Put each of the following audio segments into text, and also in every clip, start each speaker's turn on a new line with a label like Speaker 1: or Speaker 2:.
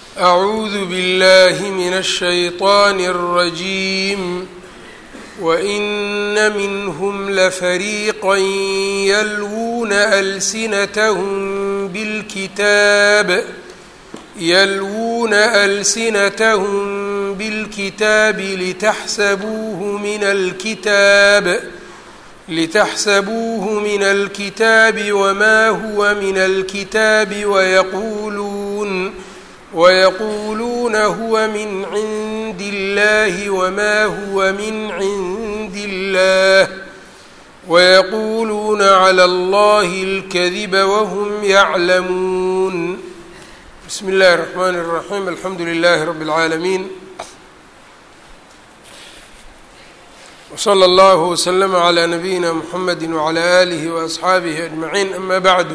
Speaker 1: أعوذ بالله من الشيطان الرجيم وإن منهم لفريقا يلوون ألسنتهم بالكتاب يلوون ألسنتهم بالكتاب لتحسبوه من الكتاب لتحسبوه من الكتاب وما هو من الكتاب ويقولون ويقولون هو من عند الله وما هو من عند الله ويقولون على الله الكذب وهم يعلمون بسم الله الرحمن الرحيم الحمد لله رب العالمين وصلى الله وسلم على نبيina mحamedi وعlى آlihi وأصxaabihi أجمaعين ama bعdu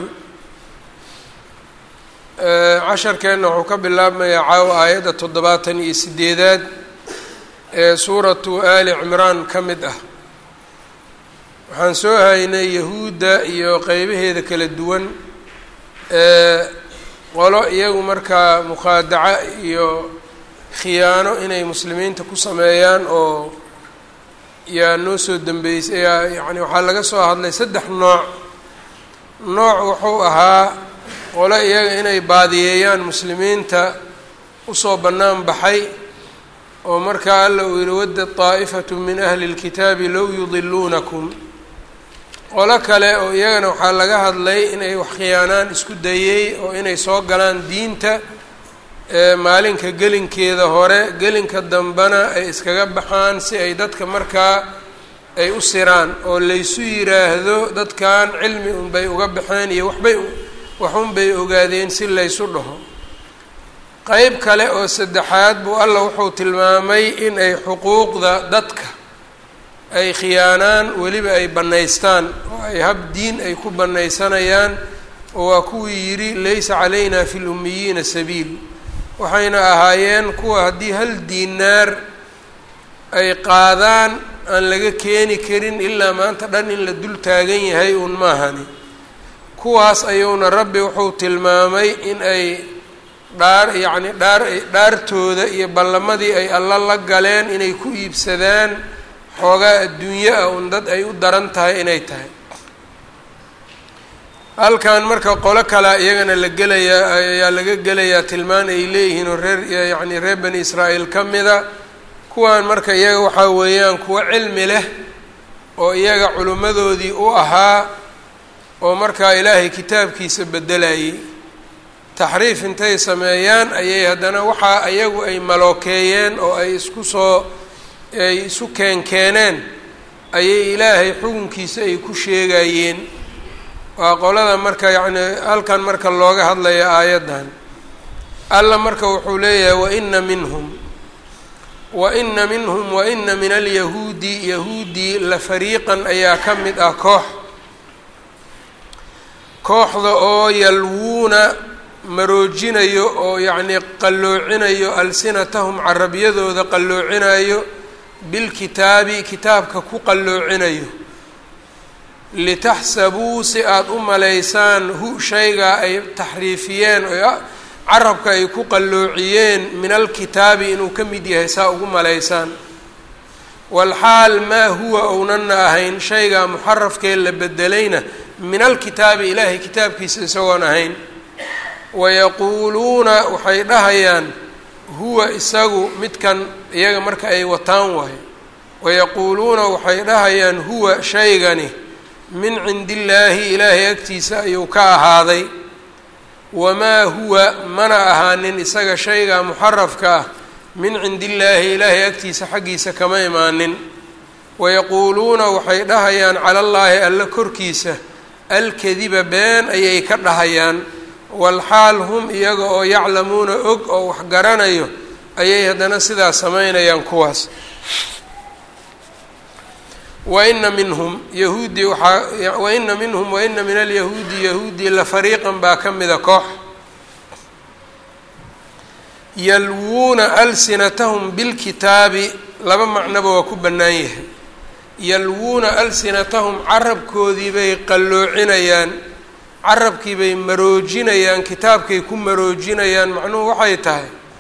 Speaker 1: casharkeenna wuxuu ka bilaabmayaa caawa aayadda toddobaatan iyo sideedaad ee suuratu ali cimraan ka mid ah waxaan soo haynay yahuudda iyo qeybaheeda kala duwan ee qolo iyagu markaa mukhaadaca iyo khiyaano inay muslimiinta ku sameeyaan oo yaa noo soo dambeysay yaa yacni waxaa laga soo hadlay saddex nooc nooc wuxuu ahaa qole iyaga inay baadiyeeyaan muslimiinta usoo bannaan baxay oo markaa alla uu yihi wadda daa'ifatu min ahli اlkitaabi low yudiluunakum qolo kale oo iyagana waxaa laga hadlay inay wax khiyaanaan isku dayey oo inay soo galaan diinta maalinka gelinkeeda hore gelinka dambena ay iskaga baxaan si ay dadka markaa ay u siraan oo laysu yiraahdo dadkan cilmi unbay uga baxeen iyo waxbay waxunbay ogaadeen si laysu dhaho qeyb kale oo saddexaad buu alla wuxuu tilmaamay in ay xuquuqda dadka ay khiyaanaan weliba ay bannaystaan oo ay hab diin ay ku bannaysanayaan oo waa kuwii yidhi laysa calayna fi lummiyiina sabiil waxayna ahaayeen kuwa haddii hal diinaar ay qaadaan aan laga keeni karin ilaa maanta dhan in la dul taagan yahay uun maahani kuwaas ayuuna rabbi wuxuu tilmaamay in ay dhaar yacni dhaar dhaartooda iyo ballamadii ay alla la galeen inay ku iibsadaan xoogaa adduunyo ah un dad ay u daran tahay inay tahay halkan marka qolo kalea iyagana la gelayaa ayaa laga gelayaa tilmaan ay leeyihiin oo reer yacni reer bani israa'iil ka mida kuwan marka iyaga waxaa weeyaan kuwo cilmi leh oo iyaga culimmadoodii u ahaa oo markaa ilaahay kitaabkiisa bedelayay taxriif intay sameeyaan ayay haddana waxaa iyagu ay malookeeyeen oo ay isku soo ay isu keenkeeneen ayay ilaahay xukunkiisa ay ku sheegayeen waa qolada marka yacni halkan marka looga hadlaya aayaddan alla marka wuxuu leeyahay waina minhum waina minhum waina min alyahuudi yahuudi la fariiqan ayaa ka mid ah koox kooxda oo yalwuuna maroojinayo oo yacnii qalloocinayo alsinatahum carabyadooda qalloocinayo bilkitaabi kitaabka ku qalloocinayo litaxsabuu si aada u malaysaan hu shaygaa ay taxriifiyeen oo carabka ay ku qalloociyeen min alkitaabi inuu ka mid yahay saa ugu malaysaan walxaal maa huwa ownana ahayn shaygaa muxarafkee la bedelayna min alkitaabi ilaahay kitaabkiisa isagoon ahayn wayaquuluuna waxay dhahayaan huwa isagu midkan iyaga marka ay wataan waayo wayaquuluuna waxay dhahayaan huwa shaygani min cindi illaahi ilaahay agtiisa ayuu ka ahaaday wamaa huwa mana ahaanin isaga shaygaa muxarafka ah min cindi illaahi ilaahay agtiisa xaggiisa kama imaanin wayaquuluuna waxay dhahayaan cala allaahi alla korkiisa alkadiba been ayay ka dhahayaan walxaal hum iyaga oo yaclamuuna og oo wax garanayo ayay haddana sidaa samaynayaan kuwaas waina minhum yahuudi waxaa waina minhum waina min alyahuudi yahuudi la fariiqan baa ka mida koox yalwuuna alsinatahum bilkitaabi laba macnoba waa ku bannaan yahay yalwuuna alsinatahum carabkoodii bay qalloocinayaan carabkii bay maroojinayaan kitaabkay ku maroojinayaan macnuhu waxay tahay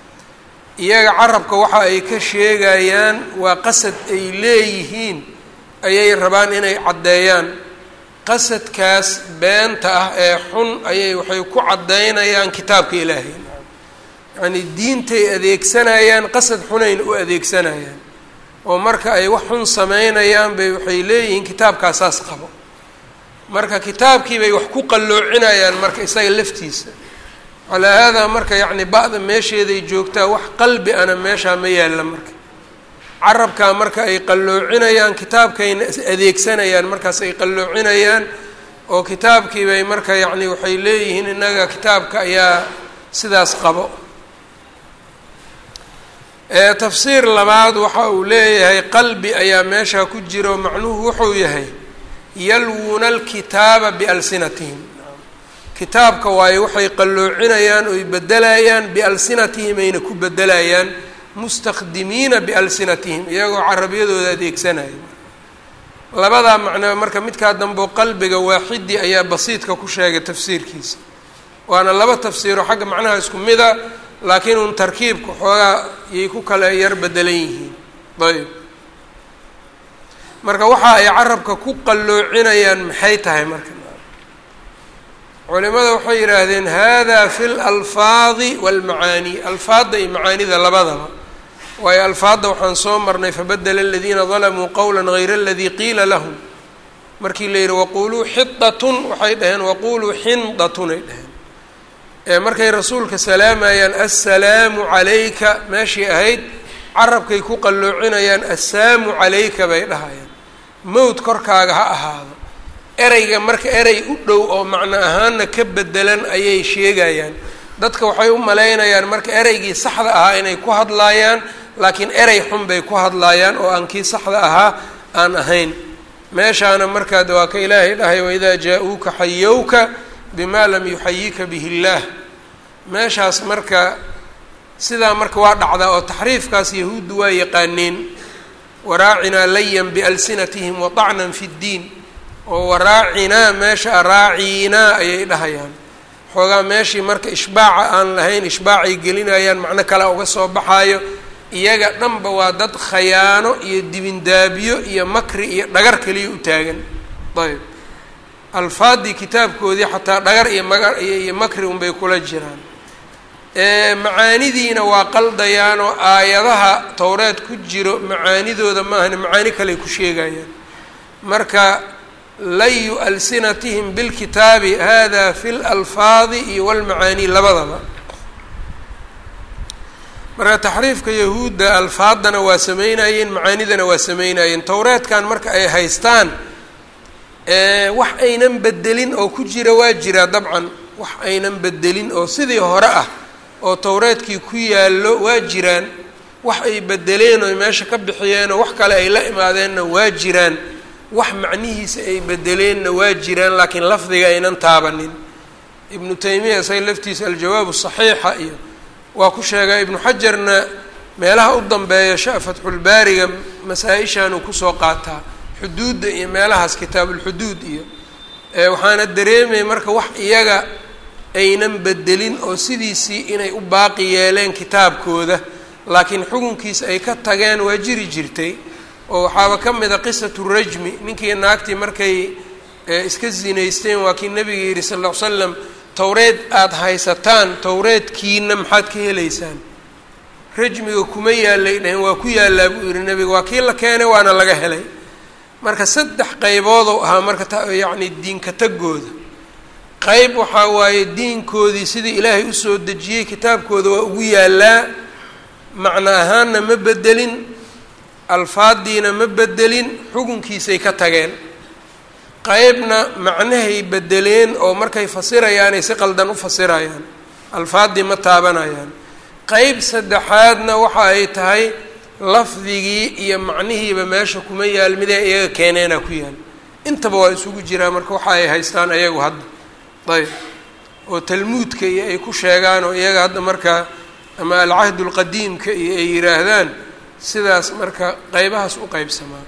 Speaker 1: iyaga carabka waxa ay ka sheegayaan waa qasad ay leeyihiin ayay rabaan inay caddeeyaan qasadkaas beenta ah ee xun ayay waxay ku caddaynayaan kitaabka ilaahay yacnii diintay adeegsanayaan qasad xunayna u adeegsanayaan oo marka ay wax xun sameynayaan bay waxay leeyihiin kitaabkaasaas qabo marka kitaabkii bay wax ku qalloocinayaan marka isaga laftiisa calaa haadaa marka yacni ba-da meesheeday joogtaa wax qalbi ana meeshaa ma yaalla marka carabkaa marka ay qalloocinayaan kitaabkayna adeegsanayaan markaas ay qalloocinayaan oo kitaabkii bay marka yacni waxay leeyihiin innaga kitaabka ayaa sidaas qabo tafsiir labaad waxa uu leeyahay qalbi ayaa meeshaa ku jiro macnuhu wuxuu yahay yalwuuna alkitaaba bialsinatihim kitaabka waayo waxay qalloocinayaan oy bedelayaan bialsinatihim ayna ku bedelayaan mustakdimiina bialsinatihim iyagoo carabiyadooda adeegsanaya labadaa macnaa marka midkaa dambeo qalbiga waaxidi ayaa basiidka ku sheegay tafsiirkiisa waana laba tafsiiro xagga macnaha isku mida laakiin un tarkiibka xoogaa yay ku kala yar bedelan yihiin ayb marka waxa ay carabka ku qalloocinayaan maxay tahay marka culimada waxay yidhaahdeen hada fi lalfaadi walmacaani alfaadda iyo macaanida labadaba waayo alfaadda waxaan soo marnay fabadela aladiina dalamuu qowla gayra aladii qiila lahum markii la yidhi waquluu xidatun waxay dhaheen waquluu xindatun ay dhaheen markay rasuulka salaamayaan assalaamu calayka meeshii ahayd carabkay ku qalloocinayaan assaamu calayka bay dhahayaan mowd korkaaga ha ahaado ereyga marka erey u dhow oo macno ahaanna ka bedelan ayay sheegayaan dadka waxay u malaynayaan marka ereygii saxda ahaa inay ku hadlaayaan laakiin erey xun bay ku hadlaayaan oo aan kii saxda ahaa aan ahayn meeshaana markaad waa ka ilaahay dhahay waidaa jaa-uuka xayowka bima lam yuxayika bihi illaah meeshaas marka sidaa marka waa dhacdaa oo taxriifkaas yahuuddu waa yaqaaneen waraacinaa layan bialsinatihim waطacnan fi ddiin oo waraacinaa meesha raaciinaa ayay dhahayaan xoogaa meeshii marka ishbaaca aan lahayn ishbaacay gelinayaan macno kale uga soo baxaayo iyaga dhanba waa dad khayaano iyo dibindaabiyo iyo makri iyo dhagar keliya u taagan ayb alfaadii kitaabkoodii xataa dhagar iyo magar iyo makri unbay kula jiraan macaanidiina waa qaldayaan oo aayadaha towreed ku jiro macaanidooda maahane macaani kaley ku sheegayaan marka layu alsinatihim bilkitaabi hada fi lalfaadi iyo walmacaani labadaba marka taxriifka yahuudda alfaaddana waa sameynayeen macaanidana waa sameynayeen towreedkan marka ay haystaan wax aynan bedelin oo ku jira waa jiraa dabcan wax aynan bedelin oo sidii hore ah oo towreedkii ku yaallo waa jiraan wax ay bedeleen oo meesha ka bixiyeenoo wax kale ay la imaadeenna waa jiraan wax macnihiisa ay bedeleenna waa jiraan laakiin lafdiga aynan taabanin ibnu taymiya isaga laftiisa aljawaabu saxiixa iyo waa ku sheegaa ibnu xajarna meelaha u dambeeya sha fatxulbaariga masaa-ishaanuu kusoo qaataa xuduudda iyo meelahaas kitaabulxuduud iyo waxaana dareemaya marka wax iyaga aynan bedelin oo sidiisii inay u baaqi yeeleen kitaabkooda laakiin xukunkiisa ay ka tageen waa jiri jirtay oo waxaaba ka mid a qisatu rajmi ninkii naagtii markay iska zinaysteen waa kii nabiga yidhi sal ll ly slam towreed aada haysataan towreedkiina maxaad ka helaysaan rajmiga kuma yaalay dhaheen waa ku yaallaa buu yihi nabiga waa kii la keenay waana laga helay marka saddex qayboodou ahaa marka yacni diinka tagooda qeyb waxaa waaye diinkoodii sidii ilaahay usoo dejiyey kitaabkooda waa ugu yaallaa macno ahaanna ma bedelin alfaadiina ma bedelin xukunkiisay ka tageen qeybna macnahay bedeleen oo markay fasirayaanay si qaldan u fasirayaan alfaaddii ma taabanayaan qeyb saddexaadna waxa ay tahay lafdigii iyo macnihiiba meesha kuma yaal midee iyaga keeneenaa ku yaal intaba waa isugu jiraa marka waxa ay haystaan ayagu hadda ayb oo talmuudka iyo ay ku sheegaan oo iyaga hadda marka ama alcahd lqadiimka iyo ay yidhaahdaan sidaas marka qeybahaas u qeybsamaa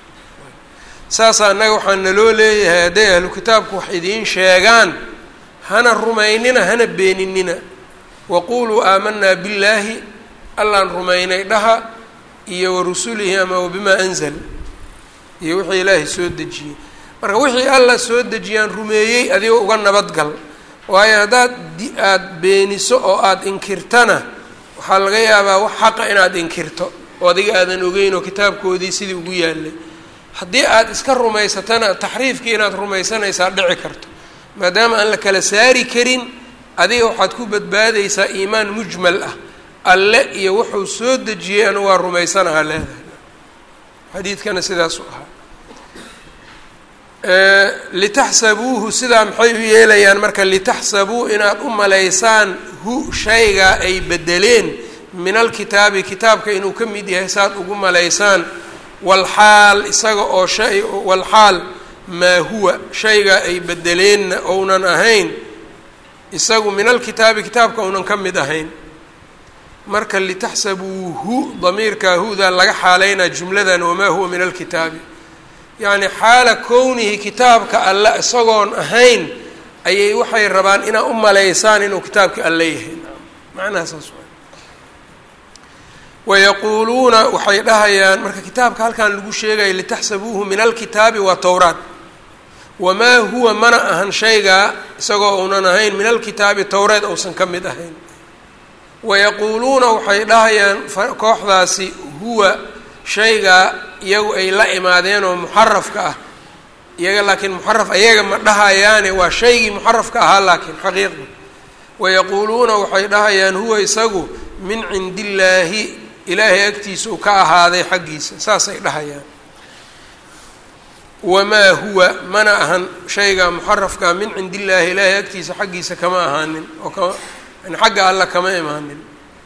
Speaker 1: saasa annaga waxaa naloo leeyahay hadday ahlu kitaabku wax idiin sheegaan hana rumaynina hana beeninina waquluu aamanaa billaahi allaan rumaynay dhaha iyo wa rusulihi ama wabimaa anzal iyo wixii ilaahay soo dejiyey marka wixii alla soo dejiyaan rumeeyey adigoo uga nabadgal waayo haddaad aada beeniso oo aada inkirtana waxaa laga yaabaa wax xaqa inaad inkirto oo adiga aadan ogeyn oo kitaabkoodii sidii ugu yaalay haddii aada iska rumaysatana taxriifkii inaad rumaysanaysaa dhici karto maadaama aan la kala saari karin adiga waxaad ku badbaadaysaa iimaan mujmal ah alle iyo wuxuu soo dejiyey anu waa rumaysanahaa leedahay xadiidkana sidaasuu ahaa litaxsabuuhu sidaa maxay u yeelayaan marka litaxsabuu inaad u malaysaan hu shaygaa ay bedeleen min alkitaabi kitaabka inuu ka mid yahay saaad ugu malaysaan walxaal isaga oo shay walxaal maa huwa shaygaa ay bedeleenna ounan ahayn isagu min alkitaabi kitaabka ounan ka mid ahayn marka litaxsabuuhu damiirkaa hudaa laga xaaleynaa jumladan wamaa huwa min alkitaabi yacni xaala kownihi kitaabka alle isagoon ahayn ayay waxay rabaan inaad u malaysaan inuu kitaabkii alle yahay macnaha saas waay wayaquuluuna waxay dhahayaan marka kitaabka halkan lagu sheegaya litaxsabuuhu min alkitaabi waa towraat wamaa huwa mana ahan shaygaa isagoo uunan ahayn min alkitaabi towreed uusan ka mid ahayn wayaquuluuna waxay dhahayaan kooxdaasi huwa shaygaa iyagu ay la imaadeen oo muxarafka ah iyaga laakiin muxaraf ayaga ma dhahayaane waa shaygii muxarafka ahaa laakiin xaqiiqda wayaquuluuna waxay dhahayaan huwa isagu min cindi illaahi ilaahay agtiisa uu ka ahaaday xaggiisa saasay dhahayaan wamaa huwa mana ahan shaygaa muxarafkaa min cindi illaahi ilaahay agtiisa xaggiisa kama ahaanin oo kama yani xagga alla kama imaanin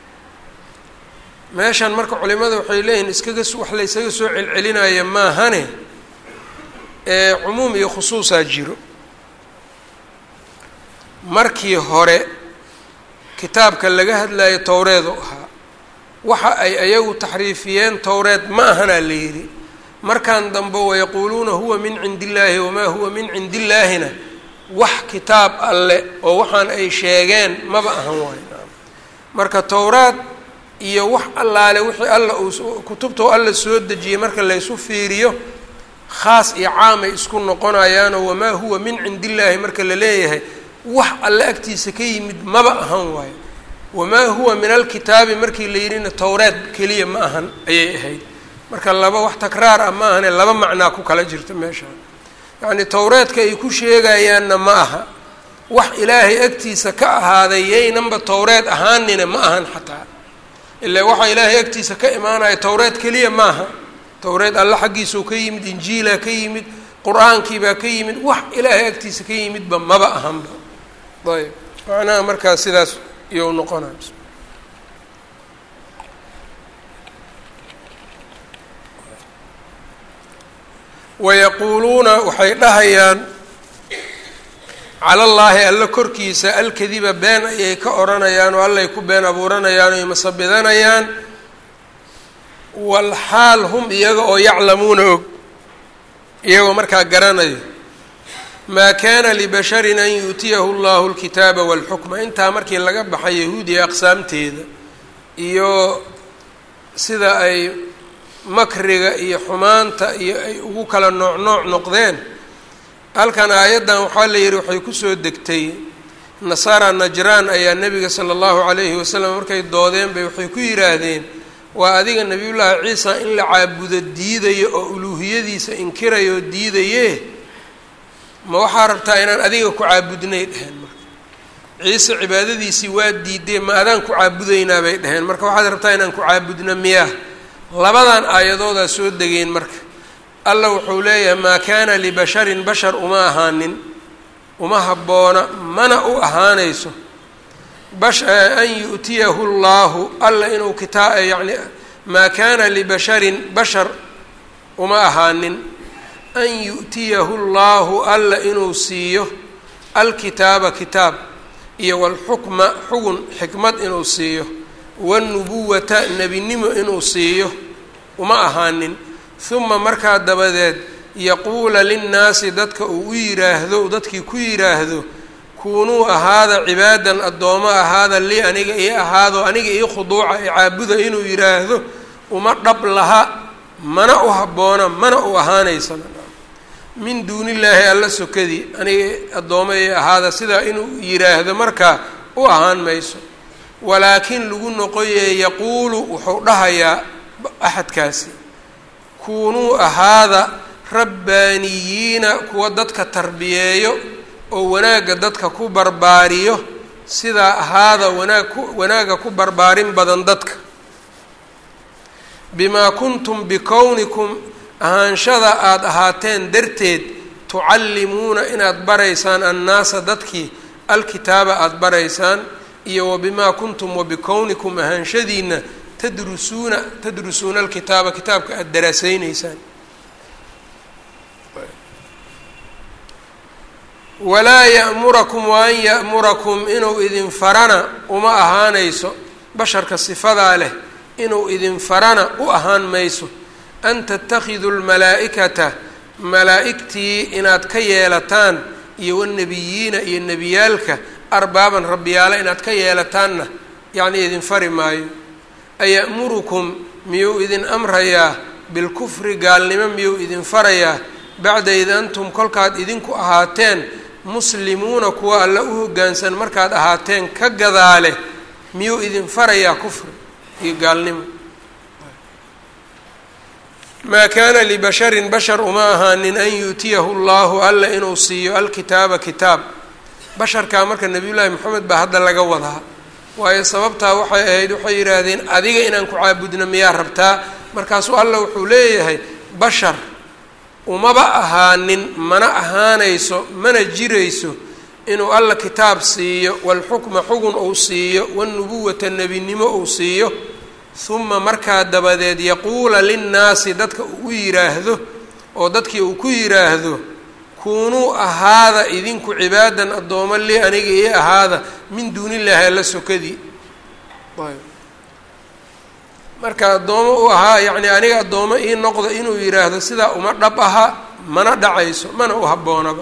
Speaker 1: meeshan marka culimada waxay leeyihin iskaga wax la ysaga soo celcelinaya maahane ee cumuum iyo khusuusaa jiro markii hore kitaabka laga hadlayo towreedu ahaa waxa ay ayagu taxriifiyeen towreed ma ahanaa la yidhi markan dambe wayaquuluuna huwa min cindi illaahi wamaa huwa min cindi illaahina wax kitaab alle oo waxaan ay sheegeen maba ahan waayo marka towraad iyo wax allaale wixii alla uu kutubtao alla soo dejiyey marka laysu fiiriyo khaas iyo caamay isku noqonayaanoo wamaa huwa min cindi illaahi marka la leeyahay wax alle agtiisa ka yimid maba ahan waayo wamaa huwa min alkitaabi markii la yidhina towreed keliya ma ahan ayay ahayd marka laba wax takraar ah ma ahane laba macnaa ku kala jirta meesha yacni towreedka ay ku sheegayaanna ma aha wax ilaahay agtiisa ka ahaaday yaynanba towreed ahaanina ma ahan xataa ilaa waxaa ilaahay agtiisa ka imaanaya towreed keliya maaha towreed alle xaggiisuu ka yimid injiilaa ka yimid qur-aankiibaa ka yimid wax ilaahay agtiisa ka yimidba maba ahanba ayb macnaha markaas sidaas iyou noqonay wayaquuluuna waxay dhahayaan cala allaahi alle korkiisa alkadiba been ayay ka odhanayaan oo allay ku been abuuranayaan oy masabidanayaan walxaal hum iyaga oo yaclamuuna og iyagoo markaa garanayo maa kaana libasharin an yu'tiyahu allahu alkitaaba walxukma intaa markii laga baxay yahuudiya aqsaamteeda iyo sida ay makriga iyo xumaanta iyo ay ugu kala nooc nooc noqdeen halkan aayaddan waxaa la yidhi waxay kusoo degtay nasaara najraan ayaa nebiga sala allahu calayhi wasalam markay doodeen bay waxay ku yidhaahdeen waa adiga nebiyullaahi ciisa in la caabudo diidayo oo uluuhiyadiisa inkirayo oo diidaye ma waxaa rabtaa inaan adiga ku caabudnay dheheen marka ciise cibaadadiisii waa diidee ma adaan ku caabudaynaa bay dheheen marka waxaad rabtaa inaan ku caabudno miyaa labadan aayadoodaa soo degeen marka alla wuxuu leeyahay maa kaana libasharin bashar uma ahaanin uma habboona mana u ahaanayso bash an yu'tiyahu llaahu alla inuu kitaa yacni maa kaana libasharin bashar uma ahaanin an yu'tiyahu llaahu alla inuu siiyo alkitaaba kitaab iyo walxukma xugun xikmad inuu siiyo wanubuwata nebinimo inuu siiyo uma ahaanin huma markaa dabadeed yaquula linnaasi dadka uu u yidhaahdo dadkii ku yidhaahdo kuunuu ahaada cibaadan addoomo ahaada lii aniga ii ahaado aniga ii khuduuca ee caabuda inuu yidhaahdo uma dhab laha mana u habboona mana u ahaanaysana min duunillaahi alla sokadii aniga addooma ii ahaada sidaa inuu yidhaahdo markaa u ahaan mayso walaakin lagu noqoye yaquulu wuxuu dhahayaa axadkaasi kuunuu ahaada rabbaaniyiina kuwa dadka tarbiyeeyo oo wanaagga dadka ku barbaariyo sidaa ahaada wanaag ku wanaagga ku barbaarin badan dadka bimaa kuntum bikownikum ahaanshada aada ahaateen darteed tucallimuuna inaad baraysaan annaasa dadkii alkitaaba aada baraysaan iyo wa bimaa kuntum wa bikownikum ahaanshadiina tadrusuuna tadrusuuna alkitaaba kitaabka aada daraaseyneysaan walaa ya'murakum wa an ya'murakum inuu idin farana uma ahaanayso basharka sifadaa leh inuu idin farana u ahaan mayso an tattakhiduu lmalaa'ikata malaa'igtii inaad ka yeelataan iyo wanabiyiina iyo nebiyaalka arbaaban rabbiyaale inaad ka yeelataanna yacnii idin fari maayo aya'murukum miyuu idin amrayaa bilkufri gaalnimo miyuu idin farayaa bacda id antum kolkaad idinku ahaateen muslimuuna kuwa alla u hoggaansan markaad ahaateen ka gadaale miyuu idin farayaa kufri iyo gaalnimo maa kaana libasharin bashar uma ahaanin an yuutiyahu llahu alla inuu siiyo alkitaaba kitaab basharkaa marka nebiyullaahi moxamed baa hadda laga wadaa waayo sababtaa waxay ahayd waxay yidhaahdeen adiga inaan ku caabudno miyaa rabtaa markaasuu alla wuxuu leeyahay bashar umaba ahaanin mana ahaanayso mana jirayso inuu alla kitaab siiyo walxukma xugun uu siiyo wanubuwata nebinimo uu siiyo huma markaa dabadeed yaquula linnaasi dadka uu u yidhaahdo oo dadkii uu ku yidhaahdo kuunuu ahaada idinku cibaadan addoomo li aniga ii ahaada min duunillaahi alla sokadii marka addoomo u ahaa yacni aniga addoomo ii noqdo inuu yidhaahdo sidaa uma dhab aha mana dhacayso mana u habboonaba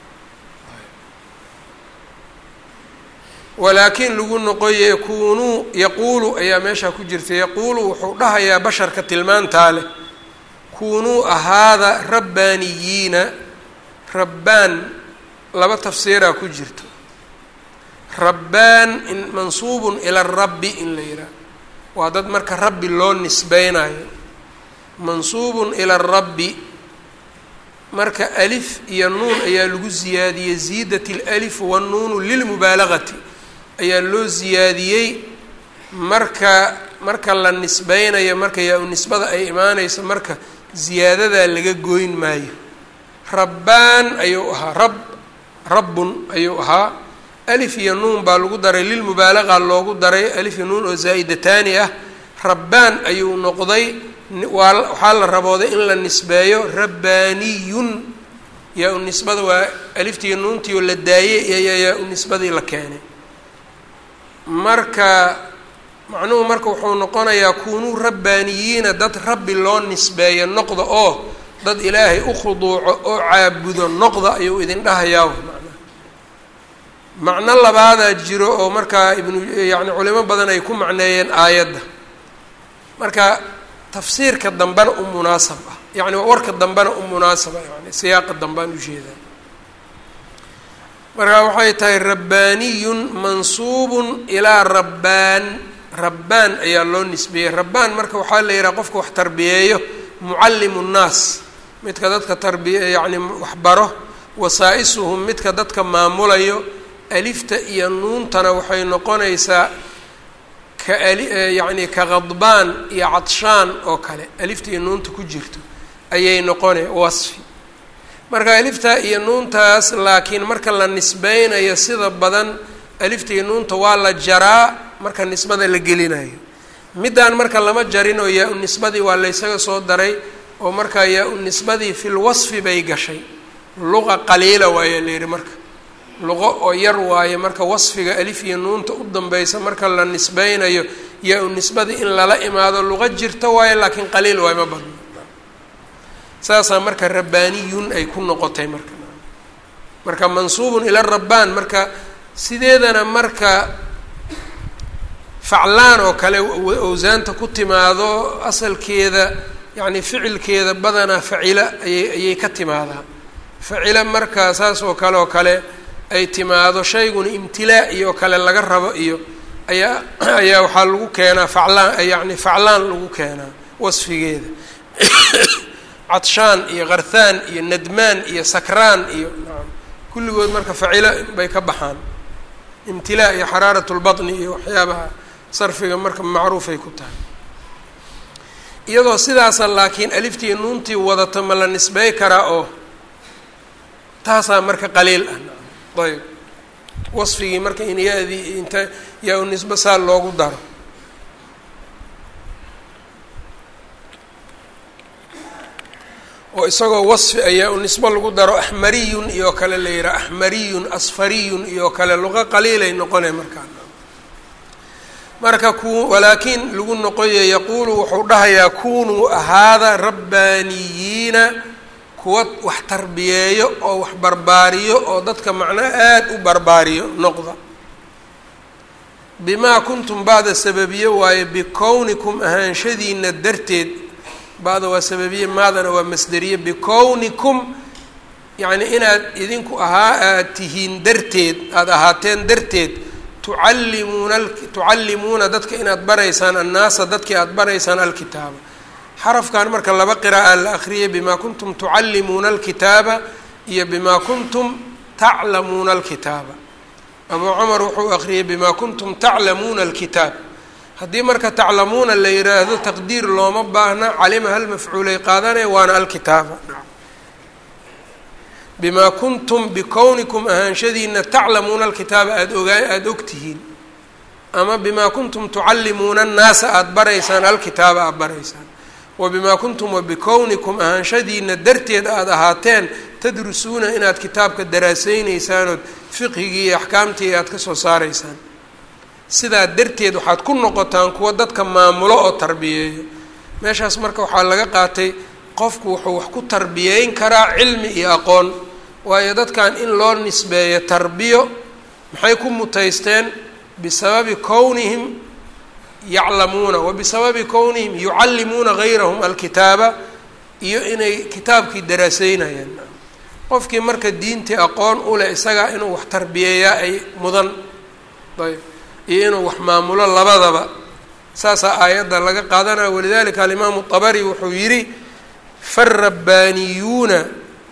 Speaker 1: walaakiin lagu noqoye kuunuu yaquulu ayaa meeshaa ku jirta yaquulu wuxuu dhahayaa basharka tilmaantaa leh kuunuu ahaada rabbaaniyiina rabbaan laba tafsiiraa ku jirto rabbaan in mansuubun ila rabbi in la yidhaah waa dad marka rabbi loo nisbeynayo mansuubun ila rabbi marka alif iyo nuun ayaa lagu ziyaadiyey ziidat اlalif wanuunu lilmubaalagati ayaa loo ziyaadiyey marka marka la nisbeynayo marka yaa-u nisbada ay imaaneyso marka ziyaadadaa laga goyn maayo rabbaan ayuu ahaa rab rabbun ayuu ahaa alif iyo nuun baa lagu daray lilmubaalaqa loogu daray alif iyo nuun oo zaa'idataani ah rabbaan ayuu noqday waa waxaa la rabooday in la nisbeeyo rabbaaniyun yaa-u nisbada waa aliftiiyo nuuntii oo la daayey iyo yaa-u nisbadii la keenay marka macnuhu marka wuxuu noqonayaa kunuu rabbaaniyiina dad rabbi loo nisbeeyo noqda oo dad ilaahay u khuduuco oo caabudo noqda ayuu idin dhahayaa macnaha macno labaadaa jiro oo markaa ibnu yacni culimo badan ay ku macneeyeen aayadda marka tafsiirka dambena u munaasab ah yacni warka dambena u munaasaba yani siyaaqa dambaan ujeedaa marka waxay tahay rabbaaniyun mansuubun ilaa rabbaan rabbaan ayaa loo nisbeeyey rabbaan marka waxaa la yidhaha qofka wax tarbiyeeyo mucallimu nnaas midka dadka tarbiye yacni waxbaro wasaa-isuhum midka dadka maamulayo alifta iyo nuuntana waxay noqonaysaa ka ali yacni ka khadbaan iyo cadshaan oo kale alifta iyo nuunta ku jirto ayay noqone wasfi marka alifta iyo nuuntaas laakiin marka la nisbeynayo sida badan alifta iyo nuunta waa la jaraa marka nisbada la gelinayo middaan marka lama jarin oo yaa-u nisbadii waa laysaga soo daray oo markaa yaa-u nisbadii fil wasfi bay gashay luqa qaliila waayaa la yihi marka luqo oo yar waaye marka wasfiga alif iyo nuunta u danbeysa marka la nisbeynayo yaa-u nisbadii in lala imaado luqo jirta waayo laakiin qaliil waay ma badno saasaa marka rabbaaniyun ay ku noqotay marka marka mansuubun ila rabbaan marka sideedana marka faclaan oo kale awsaanta ku timaado asalkeeda yacni ficilkeeda badanaa facila ayay ayay ka timaadaa facila marka saas oo kale oo kale ay timaado shayguna imtilaa iyo kale laga rabo iyo ayaa ayaa waxaa lagu keenaa faclaan yacni faclaan lagu keenaa wasfigeeda cadshaan iyo karthaan iyo nadmaan iyo sakraan iyo naam kulligood marka facila bay ka baxaan imtilaa iyo xaraarat lbaطni iyo waxyaabaha sarfiga marka macruufay ku tahay iyadoo sidaasa laakiin aliftii nuuntii wadata ma la nisbey karaa oo taasaa marka qaliil ah ayb wasfigii marka in ya-dii inta yaa u nisbe saa loogu daro oo isagoo wasfi ayaa u nisbo lagu daro axmariyun iyo kale la yihaha axmariyun asfariyun iyo kale luqo qaliilay noqonay markaa marka ku walaakiin lagu noqoye yaquulu wuxuu dhahayaa kunuu ahaada rabbaaniyiina kuwa wax tarbiyeeyo oo wax barbaariyo oo dadka macnaa aada u barbaariyo noqda bimaa kuntum bacda sababiye waaye bikownikum ahaanshadiina darteed bacda waa sababiye maadana waa masderiye bikownikum yacni inaad idinku ahaa aad tihiin darteed aada ahaateen darteed tucallimuuna tucallimuuna dadka inaad baraysaan annaasa dadkii aada baraysaan alkitaaba xarafkan marka laba qira'a la akriyay bimaa kuntum tucallimuuna alkitaaba iyo bimaa kuntum taclamuuna alkitaaba abuu cumar wuxuu akriyay bimaa kuntum taclamuuna alkitaab haddii marka taclamuuna la yiraahdo taqdiir looma baahna calima hal mafcuulay qaadanaya waana alkitaaba bimaa kuntum bikownikum ahaanshadiina taclamuuna alkitaaba aada ogaa aada ogtihiin ama bimaa kuntum tucallimuuna annaasa aada baraysaan alkitaaba aada baraysaan wa bimaa kuntum wa bikownikum ahaanshadiina darteed aada ahaateen tadrusuuna inaad kitaabka daraaseyneysaan fiqhigii iyo axkaamtii aada ka soo saaraysaan sidaa darteed waxaad ku noqotaan kuwa dadka maamulo oo tarbiyeeyo meeshaas marka waxaa laga qaatay qofku wuxuu wax ku tarbiyeyn karaa cilmi iyo aqoon waayo dadkan in loo nisbeeyo tarbiyo maxay ku mutaysteen bisababi kownihim yaclamuuna wa bisababi kownihim yucallimuuna gayrahum alkitaaba iyo inay kitaabkii daraaseynayaan qofkii marka diintii aqoon u leh isagaa inuu wax tarbiyeeyaa ay mudan ayb iyo inuu wax maamulo labadaba saasaa aayadda laga qaadanaya walidalika alimaamu طabari wuxuu yidhi farabbaaniyuuna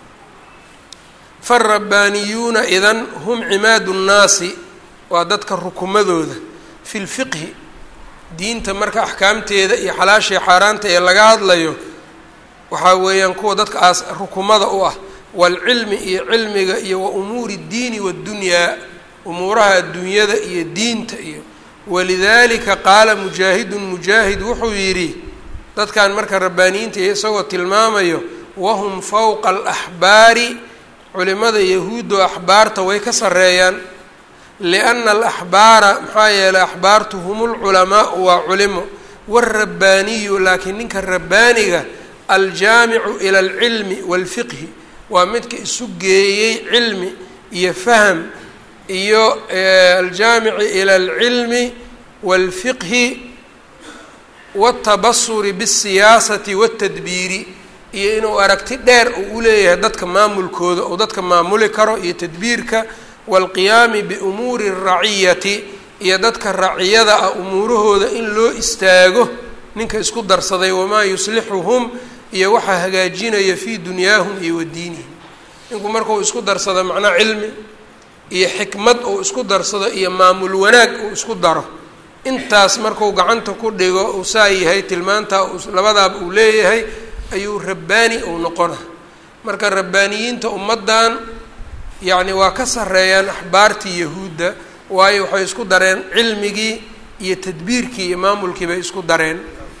Speaker 1: farabbaaniyuuna idan hum cimaadu nnaasi waa dadka rukumadooda fi lfiqhi diinta marka axkaamteeda iyo xalaashii xaaraanta ee laga hadlayo waxaa weeyaan kuwa dadka aas rukumada u ah waalcilmi iyo cilmiga iyo wa umuuri اddiini waddunyaa umuuraha adduunyada iyo diinta iyo walidalika qaala mujaahidun mujaahid wuxuu yidhi dadkan marka rabbaaniyiinta iyo isagoo tilmaamayo wahum fowqa alaxbaari culimada yahuuddo axbaarta way ka sarreeyaan lianna alaxbaara maxaa yeelay axbaartu hum lculamaau waa culimo waalrabbaaniyu laakiin ninka rabbaaniga aljaamicu ila alcilmi waalfiqhi waa midka isu geeyey cilmi iyo faham iyo aljaamici ila alcilmi waalfiqhi wاltabasuri bالsiyaasati wاtadbiiri iyo inuu aragti dheer uu uleeyahay dadka maamulkooda oo dadka maamuli karo iyo tadbiirka wاlqiyaami biumuuri الraciyati iyo dadka raciyada ah umuurahooda in loo istaago ninka isku darsaday wamaa yuslixuhum iyo waxaa hagaajinaya fii dunyaahum iyo wadiinihim ninku markuu isku darsado macnaa cilmi iyo xikmad uu isku darsado iyo maamul wanaag uu isku daro intaas marku gacanta ku dhigo uu saa yahay tilmaantaa labadaaba uu leeyahay ayuu rabbaani uu noqona marka rabbaaniyiinta ummaddan yacni waa ka sarreeyaan axbaartii yahuudda waayo waxay isku dareen cilmigii iyo tadbiirkii iyo maamulkii bay isku dareen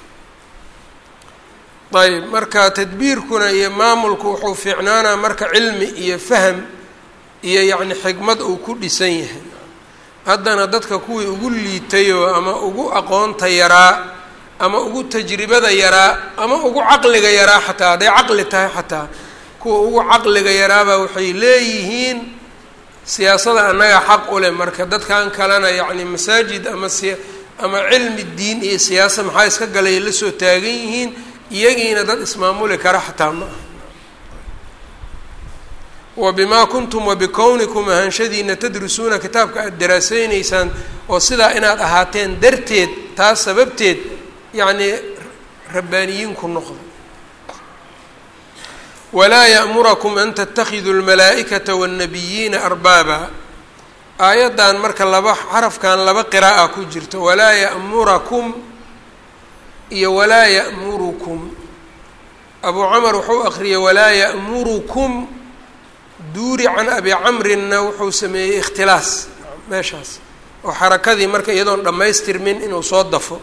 Speaker 1: ayb marka tadbiirkuna iyo maamulku wuxuu fiicnaanaa marka cilmi iyo faham iyo yacni xikmad uu ku dhisan yahay haddana dadka kuwii ugu liitayoo ama ugu aqoonta yaraa ama ugu tajribada yaraa ama ugu caqliga yaraa xataa hadday caqli tahay xataa kuwa ugu caqliga yaraabaa waxay leeyihiin siyaasada annagaa xaq u leh marka dadkan kalena yacni masaajid ama si ama cilmi diin iyo siyaasa maxaa iska galay la soo taagan yihiin iyagiina dad ismaamuli kara xataa ma aha wa bimaa kuntum wa bikownikum ahaanshadiina tadrusuuna kitaabka aada daraaseyneysaan oo sidaa inaad ahaateen darteed taas sababteed yacnii rabbaaniyiin ku noqda walaa ya'murakum an tattakhiduu lmalaa'ikata waannabiyiina arbaaba aayaddan marka laba xarafkan laba qiraa'a ku jirto walaa ya'murakum iyo walaa ya'murukum abuu camar wuxuu aqriyay walaa ya'murukum duuri can abi camrinna wuxuu sameeyey ikhtilaas meeshaas oo xarakadii marka iyadoon dhammaystirmin inuu soo dafo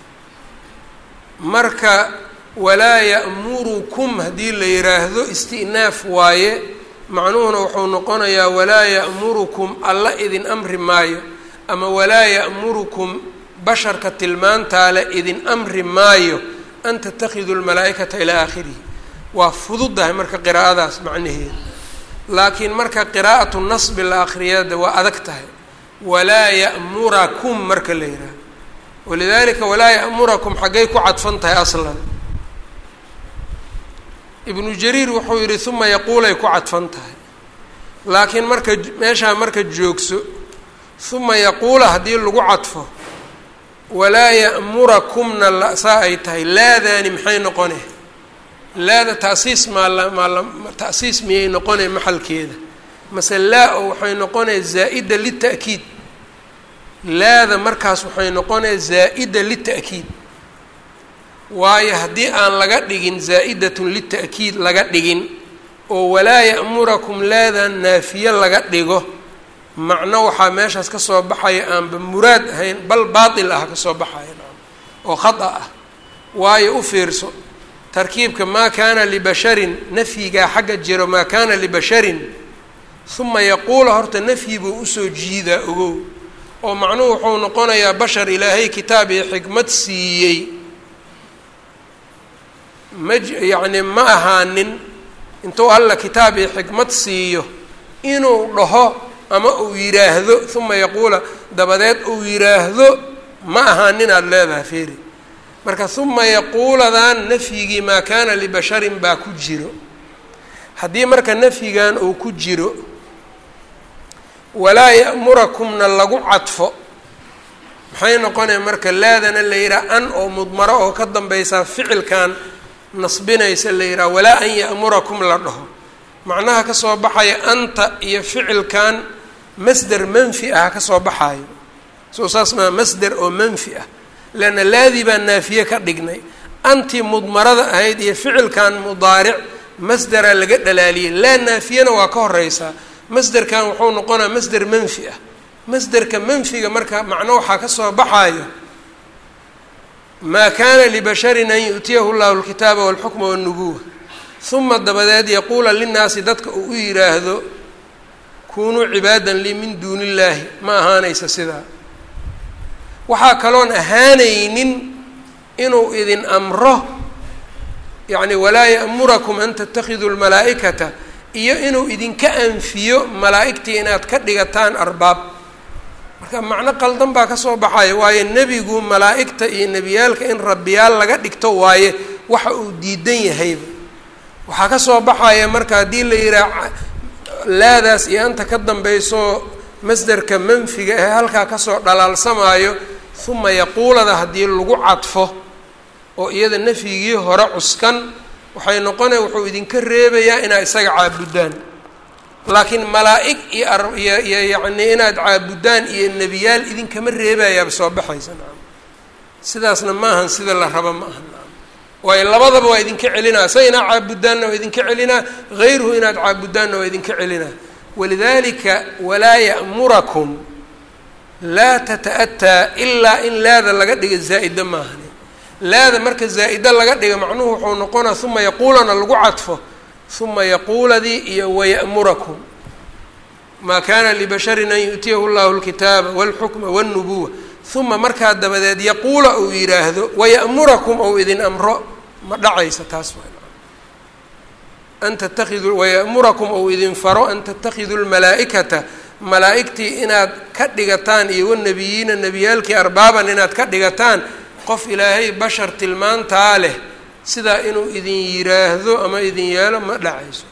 Speaker 1: marka walaa ya'murukum haddii la yidhaahdo isti'naaf waaye macnuhuna wuxuu noqonayaa walaa ya'murukum alla idin amri maayo ama walaa ya'murukum basharka tilmaantaa le idin amri maayo an tattakhiduu lmalaa'ikata ilaa aakhirihi waa fududahay marka qiraa'adaas macnaheeda laakiin marka qiraa'atu nasbi la akriyada waa adag tahay walaa ya'murakum marka la yidhaaho walidalika walaa ya'murakum xaggay ku cadfan tahay aslan ibnu jariir wuxuu yidhi uma yaquulay ku cadfan tahay laakiin marka meeshaa marka joogso uma yaquula haddii lagu cadfo walaa ya'murakumna la saa ay tahay laadaani maxay noqone laada ta'siis maala maala ta'siis miyay noqonay maxalkeeda mase laa oo waxay noqonaya zaa'ida lita'kiid laada markaas waxay noqonaya zaa'ida lita'kiid waayo haddii aan laga dhigin zaa'idatun lita'kiid laga dhigin oo walaa ya'murakum laadan naafiye laga dhigo macno waxaa meeshaas ka soo baxaya aanba muraad ahayn bal baatil ah ka soo baxaya oo khata ah waayo u fiirso tarkiibka maa kaana libasharin nafyigaa xagga jiro maa kaana libasharin uma yaquula horta nafyi buu usoo jiidaa ogow oo macnuhu wuxuu noqonayaa bashar ilaahay kitaab iyo xikmad siiyey ma yacni ma ahaanin intuu alla kitaab iyo xikmad siiyo inuu dhaho ama uu yidhaahdo uma yaquula dabadeed uu yidhaahdo ma ahaanin aada leedahay feeri marka uma yaquuladan nafyigii maa kaana libasharin baa ku jiro haddii marka nafyigan uu ku jiro walaa ya'murakumna lagu cadfo maxay noqonaya marka laadana la yidhaha an oo mudmaro oo ka dambaysaa ficilkan nasbinaysa la yidhaha walaa an ya'murakum la dhaho macnaha kasoo baxaya anta iyo ficilkan masder manfi ah kasoo baxayo soo saas maa masder oo manfi ah leanna laadii baan naafiye ka dhignay antii mudmarada ahayd iyo ficilkan mudaaric masderaa laga dhalaaliyey laa naafiyana waa ka horeysaa masderkan wuxuu noqonaa masder manfi ah masderka manfiga marka macno waxaa kasoo baxaayo maa kaana libasharin an yu'tiyahu llahu alkitaaba walxukma walnubuwa uma dabadeed yaquula linnaasi dadka uu u yidhaahdo kunuu cibaadan lii min duuni illaahi ma ahaanaysa sidaa waxaa kaloon ahaanaynin inuu idin amro yacni walaa ya'murakum an tattakhiduu lmalaa'ikata iyo inuu idinka anfiyo malaa'igtii inaad ka dhigataan arbaab marka macno qaldan baa kasoo baxaya waayo nebigu malaa'igta iyo nebiyaalka in rabbiyaal laga dhigto waaye waxa uu diidan yahayba waxaa kasoo baxaya marka haddii la yidhaah laadaas iyo anta ka dambayso masderka manfiga ee halkaa kasoo dhalaalsamaayo uma yaquulada haddii lagu cadfo oo iyada nafyigii hore cuskan waxay noqonaya wuxuu idinka reebayaa inaad isaga caabudaan laakiin malaa'ig iyo iyo iyo yacnii inaad caabudaan iyo nebiyaal idinkama reebayaaba soo baxaysa nacam sidaasna maahan sida la rabo ma aha nacam waayo labadaba waa idinka celinaa sa inaad caabudaanna waa idinka celinaa hayruhu inaad caabudaanna waa idinka celinaa walidalika walaa ya'murakum laa tata-ataa ilaa in laada laga dhiga zaa'ida maahani laada marka zaa'ida laga dhiga macnuhu wuxuu noqonaa uma yaquulana lagu cadfo uma yaquuladii iyo waya'murakum maa kaana libasharin an yu'tiyahu llahu lkitaaba walxukma walnubuwa uma markaa dabadeed yaquula uu yidhaahdo waya'murakum ou idin amro ma dhacaysa taas an tattakhiduu waya'murakum ou idin faro an tattakhiduu lmalaa'ikata malaa'igtii inaad ka dhigataan iyo wanabiyiina nebiyaalkii arbaaban inaad ka dhigataan qof ilaahay bashar tilmaantaa leh sidaa inuu idin yiraahdo ama idin yeelo ma dhacayso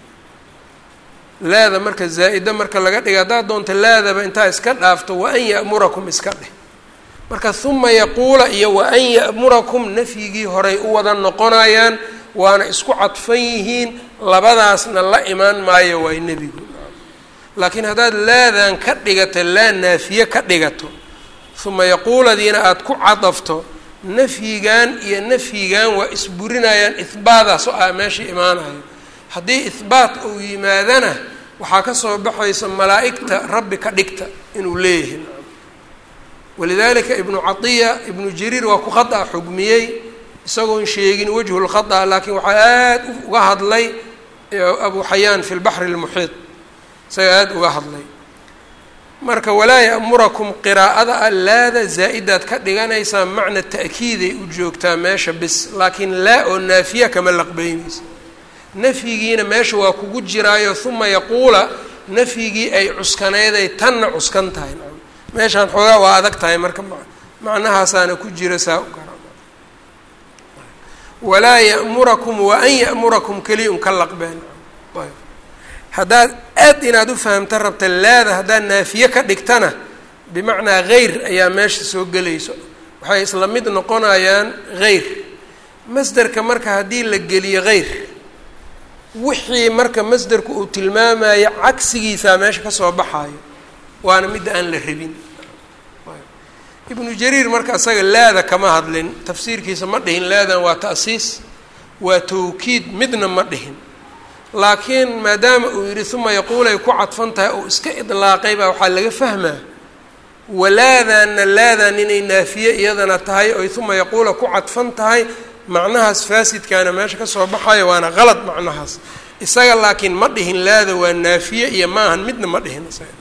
Speaker 1: laada marka zaa-ida marka laga dhiga haddaad doonta laadaba intaa iska dhaafto wa an ya'murakum iska dheh marka huma yaquula iyo wa an ya'murakum nafyigii horay u wada noqonayaan waana isku cadfan yihiin labadaasna la imaan maayo waay nebigu laakiin haddaad laadan ka dhigato laa naafiye ka dhigato huma yaquuladiina aada ku cadafto nafyigan iyo nafyigan waa isburinayaan ihbaadaas oo ah meesha imaanayo haddii ihbaat uu yimaadana waxaa ka soo baxaysa malaa'igta rabbi ka dhigta inuu leeyahay walidalika ibnu catiya ibnu jariir waa ku khada xugmiyey isagoon sheegin wajhu lkhada laakiin waxaa aada uga hadlay abu xayaan fi lbaxri lmuxiid isaga aada uga hadlay marka walaa ya'murakum qiraa'ada a laada zaa-idaad ka dhiganaysaa macna ta'kiiday u joogtaa meesha bis laakiin laa oo naafiya kama laqbeynaysa nafyigiina meesha waa kugu jiraayo uma yaquula nafyigii ay cuskanayday tanna cuskan tahay meeshaan xoogaa waa adag tahay marka macnahaasaana ku jira saa u gara walaa ya'murakum wa an ya'murakum keliya un ka laqbeen ayb haddaad aad inaad u fahamta rabta laada haddaad naafiye ka dhigtana bimacnaa hayr ayaa meesha soo gelayso waxay isla mid noqonayaan hayr masderka marka haddii la geliyo hayr wixii marka masderku uu tilmaamayo cagsigiisaa meesha kasoo baxaayo waana midda aan la rabin ibnu jariir marka isaga laada kama hadlin tafsiirkiisa ma dhihin laadan waa ta'siis waa tawkiid midna ma dhihin laakiin maadaama uu yidhi uma yaquulay ku cadfan tahay oo iska idlaaqay baa waxaa laga fahmaa walaadanna laadan inay naafiye iyadana tahay oy uma yaquula ku cadfan tahay macnahaas faasidkaana meesha kasoo baxayo waana qalad macnahaas isaga laakiin ma dhihin laada waa naafiye iyo maahan midna ma dhihin isaga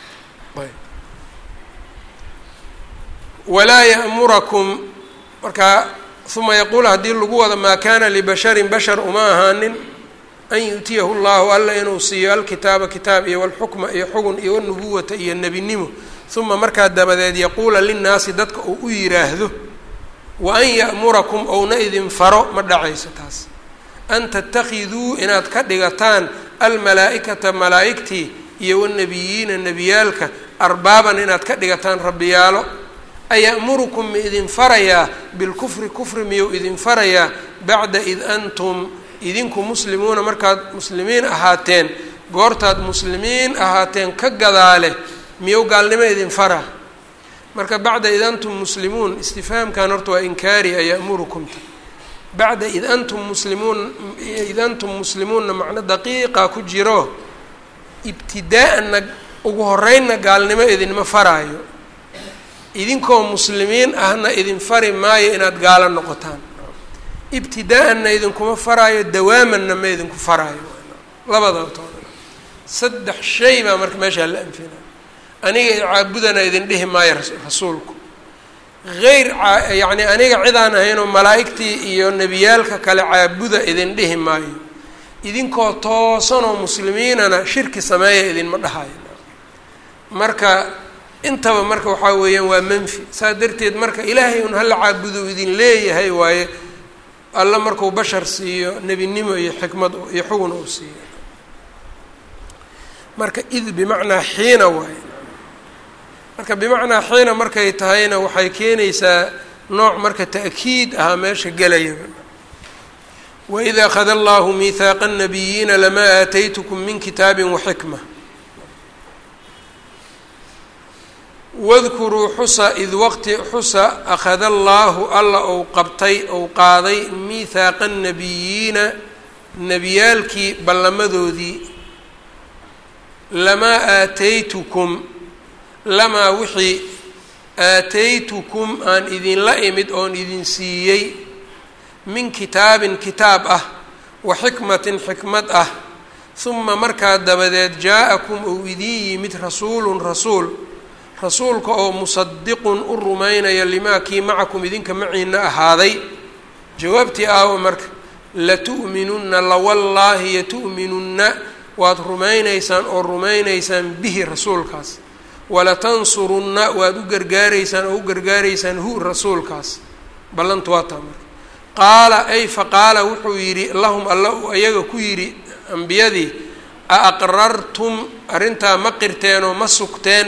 Speaker 1: walaa ya'murakum markaa uma yaquul haddii lagu wado maa kaana libasharin bashar uma ahaanin an yu'tiyahu llahu alla inuu siiyo alkitaaba kitaab iyo walxukma iyo xugun iyo walnubuwata iyo nebinimo uma markaa dabadeed yaquula linnaasi dadka uu u yiraahdo wa an ya'murakum ouna idin faro ma dhacayso taas an tatakiduu inaad ka dhigataan almalaa'ikata malaa'igtii iyo wanabiyiina nebiyaalka arbaaban inaad ka dhigataan rabbiyaalo aya'murukum ma idin farayaa bilkufri kufri miyuu idin farayaa bacda id antum idinku muslimuuna markaad muslimiin ahaateen goortaad muslimiin ahaateen ka gadaale miyuu gaalnimo idin faraa marka bacda id antum muslimuun istifhaamkan horta waa inkaari aya'murukumta bacda id antum muslimuun id antum muslimuunna macno daqiiqa ku jiro ibtidaa'anna ugu horeynna gaalnimo idinma faraayo idinkoo muslimiin ahna idin fari maayo inaad gaalo noqotaan ibtidaa'anna idinkuma faraayo dawaamanna ma idinku faraayo labada toona saddex shay baa marka meeshaa la anfina aniga caabudana idin dhihi maayo rasuulku hayr yacni aniga cidaan ahaynoo malaa'igtii iyo nebiyaalka kale caabuda idin dhihi maayo idinkoo toosanoo muslimiinana shirki sameeya idinma dhahayo marka intaba marka waxaa weeyaan waa manfi saas darteed marka ilaahay un hala caabudo idin leeyahay waaye alla markuu bashar siiyo nebinimo iyo xikmad iyo xugun uu siiyo marka id bimacnaa xiina waaye marka bimacnaa xiina markay tahayna waxay keenaysaa nooc marka ta'kiid ahaa meesha gelayaba waid akhada allahu miihaaqa الnabiyiina lamaa aataytkm min kitaabi waxikma wadkuruu xusa id waqti xusa akhada allaahu alla ou qabtay ou qaaday miihaaqa الnabiyiina nebiyaalkii ballamadoodii lamaa aataytukum lamaa wixii aataytukum aan idinla imid oon idin siiyey min kitaabin kitaab ah wa xikmatin xikmad ah huma markaa dabadeed jaa-akum ou idin yimid rasuulun rasuul rasuulka oo musadiqun u rumaynaya limaa kii macakum idinka maciina ahaaday jawaabtii aawo marka latu'minunna lawallaahi yatu'minunna waad rumaynaysaan oo rumaynaysaan bihi rasuulkaas walatansurunna waad u gargaaraysaan oo u gargaaraysaan hu rasuulkaas ballantu waa taa marka qaala ay faqaala wuxuu yidhi lahum alla uu ayaga ku yidhi ambiyadii a aqrartum arrintaa ma qirteenoo ma sugteen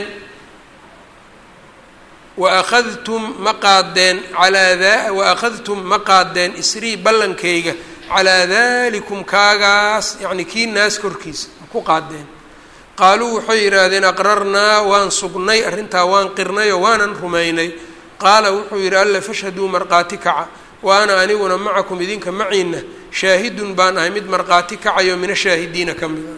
Speaker 1: wa akhadtum ma qaadeen calaa daa wa akhadtum ma qaadeen isrii ballankayga calaa dalikum kaagaas yacni kii naas korkiisa ma ku qaadeen qaaluu waxay yidhaahdeen aqrarnaa waan sugnay arrintaa waan qirnay oo waanan rumaynay qaala wuxuu yidhi alla fashhaduu markhaati kaca wa ana aniguna macakum idinka maciina shaahidun baan ahay mid markhaati kacayo mina shaahidiina ka mida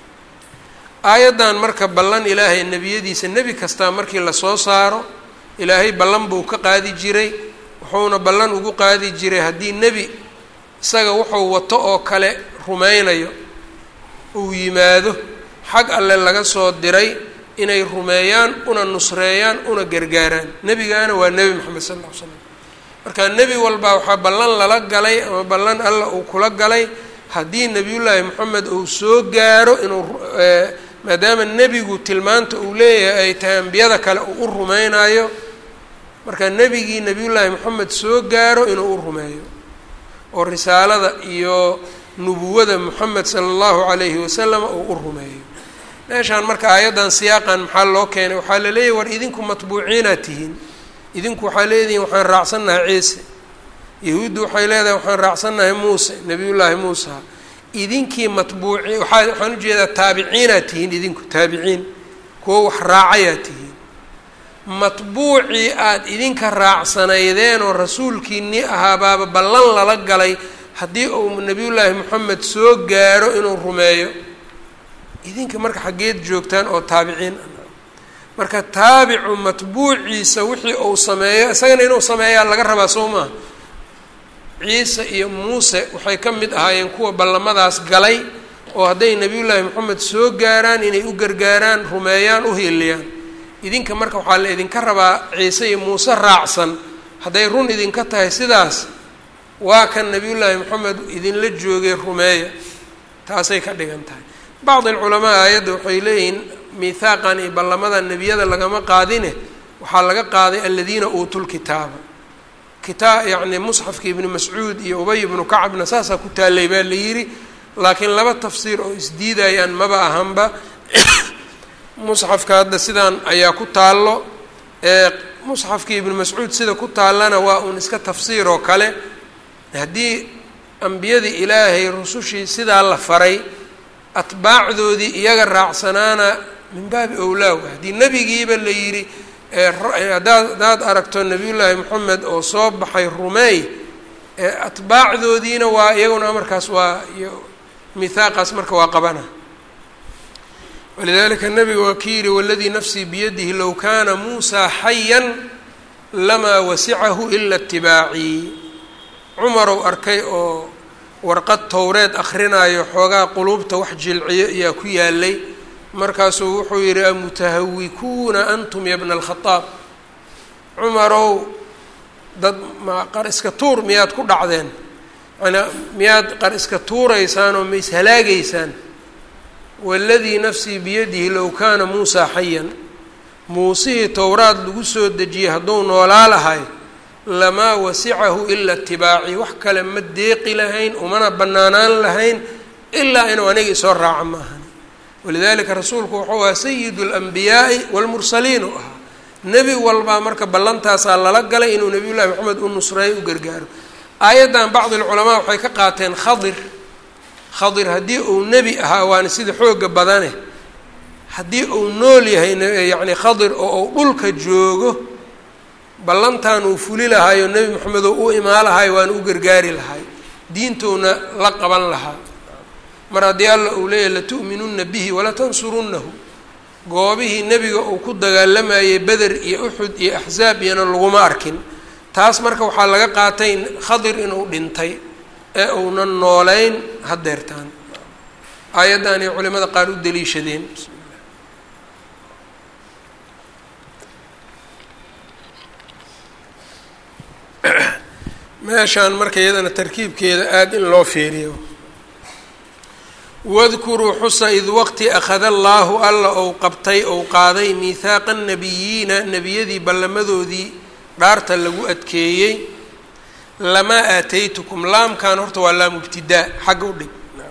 Speaker 1: aayaddan marka ballan ilaahay nebiyadiisa nebi kastaa markii lasoo saaro ilaahay ballan buu ka qaadi jiray wuxuuna ballan ugu qaadi jiray haddii nebi isaga wuxuu wato oo kale rumaynayo uu yimaado xag alle laga soo diray inay rumeeyaan una nusreeyaan una gargaaraan nebigaana waa nebi moxamed sal ll ly slam marka nebi walbaa waxaa ballan lala galay ama ballan alla uu kula galay haddii nebiyullaahi moxamed uu soo gaaro inuu maadaama nebigu tilmaanta uu leeyahay ay tahay ambiyada kale uu u rumaynayo marka nebigii nebiyullaahi moxamed soo gaaro inuu u rumeeyo oo risaalada iyo nubuwada moxamed sala allahu calayhi wasalam uu u rumeeyo meeshaan marka aayaddan siyaaqan maxaa loo keenay waxaa la leeyahy war idinku matbuuciinaad tihiin idinku waxaa leedihiin waxaan raacsannahay ciise yahuuddu waxay leedahay waxaan raacsannahay muuse nebiyullaahi muusa idinkii matbuuci waaa waxaan ujeedaa taabiciinaad tihiin idinku taabiciin kuwo wax raacayaad tihiin matbuucii aada idinka raacsanaydeen oo rasuulkiinnii ahaabaaba ballan lala galay haddii uu nebiyullaahi moxamed soo gaaro inuu rumeeyo idinka marka xaggeed joogtaan oo taabiciin marka taabicu matbuuciisa wixii uu sameeyo isagana inuu sameeyaa laga rabaa soo maaha ciise iyo muuse waxay ka mid ahaayeen kuwa ballamadaas galay oo hadday nebiyullaahi moxamed soo gaaraan inay u gargaaraan rumeeyaan u hiiliyaan idinka marka waxaa la idinka rabaa ciise iyo muuse raacsan hadday run idinka tahay sidaas waa kan nebiyullaahi moxamed idinla joogay rumeeya taasay ka dhigan tahay bacd alculamaa aayadda waxay leeyihiin miithaaqan iyo ballamada nebiyada lagama qaadine waxaa laga qaaday aladiina uutuu lkitaaba kitaa yacni musxafka ibnu mascuud iyo ubay ibnu kacabna saasaa ku taallay baa la yidhi laakiin laba tafsiir oo isdiidayaan maba ahanba musxafka hadda sidaan ayaa ku taallo ee musxafkii ibnu mascuud sida ku taallana waa uun iska tafsiir oo kale haddii ambiyadii ilaahay rusushii sidaa la faray atbaacdoodii iyaga raacsanaana min baabi owlaaw haddii nebigiiba la yidhi haddaad haddaad aragto nebiyullaahi moxamed oo soo baxay rumeey atbaacdoodiina waa iyaguna amarkaas waa iyo mihaaqaas marka waa qabana walidalika nabiga waa ki yihi waladii nafsii biyadihi low kaana muusaa xayan lamaa wasicahu ila itibaacii cumarow arkay oo warqad towreed akrinaayo xoogaa quluubta wax jilciyo ayaa ku yaalay markaasuu wuxuu yidhi amutahawikuuna antum ya bna alkhadaab cumarow dad ma qar iska tuur miyaad ku dhacdeen manaa miyaad qar iska tuuraysaan oo ma ishalaagaysaan waladii nafsii biyadihi low kaana muusaa xayan muusihii towraad lagu soo dejiyey hadduu noolaa lahay lamaa wasicahu ila itibaaci wax kale ma deeqi lahayn umana banaanaan lahayn ilaa inuu aniga isoo raaco ma ahan walidalika rasuulku wuxuu ahaa sayidu اlanbiyaa'i wاlmursaliin u ahaa nebi walbaa marka ballantaasaa lala galay inuu nabiy llahi moxamed u nusreeyo u gargaaro aayaddan bacdi lculamaa waxay ka qaateen khadir khadir haddii uu nebi ahaa waana sida xooga badane haddii uu nool yahay yacni khadir oo uu dhulka joogo ballantan uu fuli lahaayo nebi moxamed oo u imaan lahay waana u gargaari lahay diintouna la qaban lahaa mar haddii alla uu leeyahy latu'minunna bihi walatansurunnahu goobihii nebiga uu ku dagaalamayay beder iyo uxud iyo axzaab iyona laguma arkin taas marka waxaa laga qaatay khadir inuu dhintay ee uunan nooleyn hadeertaan aayaddan ay culimada qaar u daliishadeen meeshaan marka iyadana tarkiibkeeda aada in loo fiiriyo wadkuruu xusa id waqti akhada allaahu alla ou qabtay ou qaaday miihaaqa nabiyiina nebiyadii ballamadoodii dhaarta lagu adkeeyey lamaa aataytukum laamkan horta waa laam ibtidaa xagga u dhig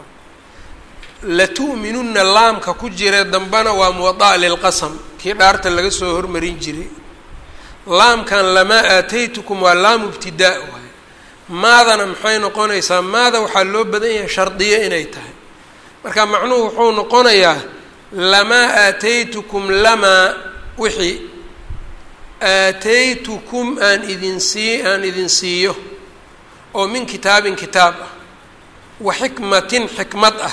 Speaker 1: latu'minunna laamka ku jira dambana waa muwada'a lilqasam kii dhaarta laga soo hormarin jiray laamkan lamaa aataytukum waa laamu ibtidaa waay maadana maxay noqonaysaa maada waxaa loo badan yahay shardiyo inay tahay marka macnuhu wuxuu noqonayaa lamaa aataytukum lamaa wixii aataytukum aan idin sii aan idin siiyo oo min kitaabin kitaab ah wa xikmatin xikmad ah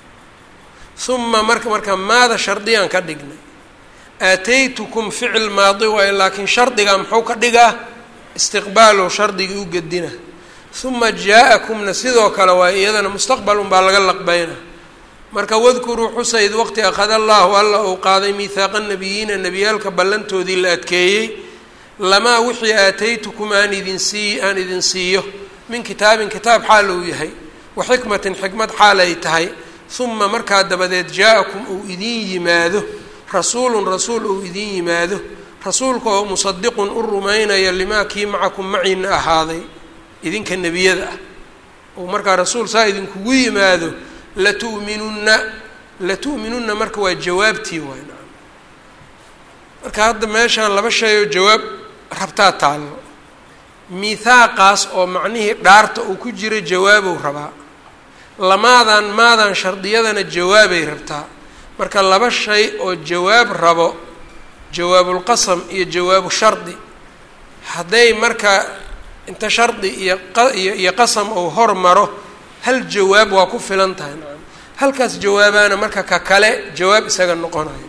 Speaker 1: uma marka marka maada shardiyaan ka dhignay aataytukum ficil maadi waayo laakiin shardiga muxuu ka dhigaa istiqbaalo shardigii u gedina uma jaa-akumna sidoo kale waayo iyadana mustaqbal unbaa laga laqbayna marka wadkuruu xusa id waqti akhada allaahu alla uu qaaday miihaaqa nabiyiina nebiyaalka ballantoodii la adkeeyey lamaa wixii aataytukum aan idin sii aan idin siiyo min kitaabin kitaab xaal uu yahay wa xikmatin xikmad xaal ay tahay uma markaa dabadeed jaa-akum uu idin yimaado rasuulun rasuul uu idin yimaado rasuulka oo musadiqun u rumaynaya limaa kii macakum maciina ahaaday idinka nebiyada ah uu markaa rasuul saa idinkugu yimaado latu'minunna latu'minunna marka waa jawaabtii waay naam marka hadda meeshaan laba shay oo jawaab rabtaa taallo miithaaqaas oo macnihii dhaarta uu ku jira jawaabow rabaa lamaadan maadan shardiyadana jawaabay rabtaa marka laba shay oo jawaab rabo jawaabulqasam iyo jawaabu shardi hadday marka inta shardi iyo qaiyo iyo qasam uu hormaro hal jawaab waa ku filan tahay nacam halkaas jawaabaana marka ka kale jawaab isaga noqonayo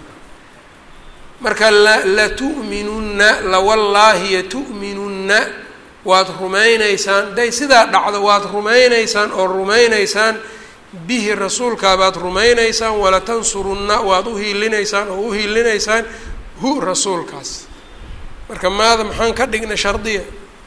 Speaker 1: marka la latu'minunna lawallaahi yatu'minunna waad rumaynaysaan hadday sidaa dhacdo waad rumaynaysaan oo rumaynaysaan bihi rasuulkaabaad rumaynaysaan walatansurunna waad u hiilinaysaan oo u hiilinaysaan hu rasuulkaas marka maada maxaan ka dhignay shardiya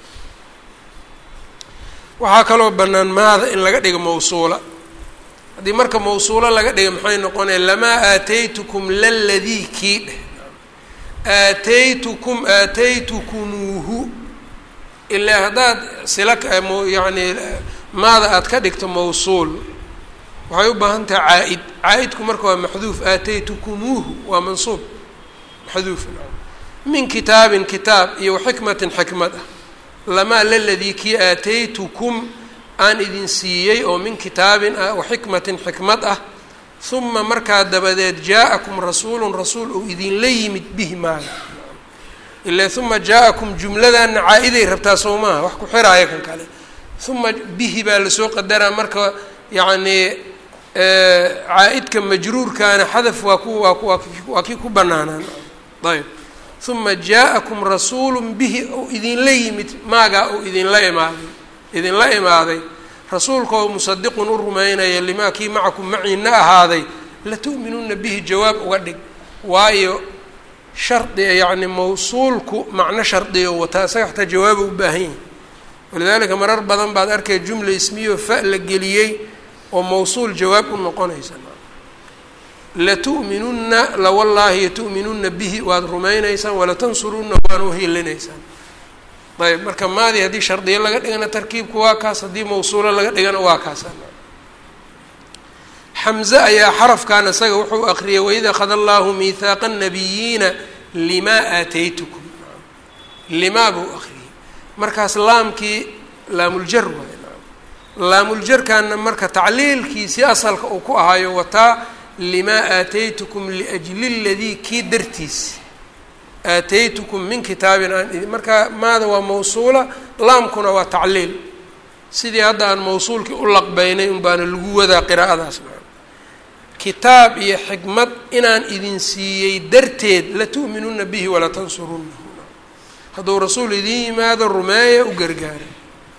Speaker 1: waxaa kaloo bannaan maada in laga dhigo mawsuula haddii marka mawsuulo laga dhiga maxay noqonaya lamaa aataytukum laladii kii dheh aataytukum aataytukumuuhu ilaa haddaad sila yacni maada aad ka dhigto mawsuul waxay u baahan tahay caa-id caa-idku marka waa maxduuf aataytukumuuhu waa mansuub maxduuf min kitaabin kitaab iyo waxikmatin xikmad ah lamaa laladii kii aataytukum aan idin siiyey oo min kitaabin ah waxikmatin xikmad ah uma markaa dabadeed jaa-akum rasuulun rasuul ou idinla yimid bihi maaga ilaa uma jaa-akum jumladana caa-iday rabtaa soo maaha wax ku xiraaya kan kale uma bihi baa lasoo qadaraa marka yacnii caa-idka majruurkaana xadaf waa ku waa ku waa kii ku banaanaan ayb uma jaa-akum rasuulu bihi ou idinla yimid maagaa ou idinla imaaday idinla imaaday rasuulka oo musadiqun u rumaynaya limaa kii macakum maciina ahaaday latu'minuna bihi jawaab uga dhig waayo shardi yacni mawsuulku macno shardiga wataa isaga xataa jawaaba u baahan yahi walidaalika marar badan baad arkay jumla ismiyo fa la geliyey oo mawsuul jawaab u noqonaysa latu'minunna lawallaahi yatu'minuna bihi waad rumaynaysaan walatansurunna waana uhilinaysaan ayb marka maadii haddii shardiyo laga dhigana tarkiibku waa kaas haddii mawsuulo laga dhigana waa kaas xamze ayaa xarafkan isaga wuxuu akriyay waid akhada allahu miihaaqa nabiyiina limaa aataytukum limaa buu akriyay markaas laamkii laamuljar waay laamuljarkaana marka tacliilkiisii asalka uu ku ahayo wataa limaa aataytukum liajli ladii kii dartiis aataytukum min kitaabin aan marka maada waa mawsuula laamkuna waa tacliil sidii hadda aan mawsuulkii u laqbaynay un baana lagu wadaa qiraa'adaas kitaab iyo xikmad inaan idin siiyey darteed latu'minuna bihi walatansurunnahu hadduu rasuul idin yimaado rumeeya u gargaara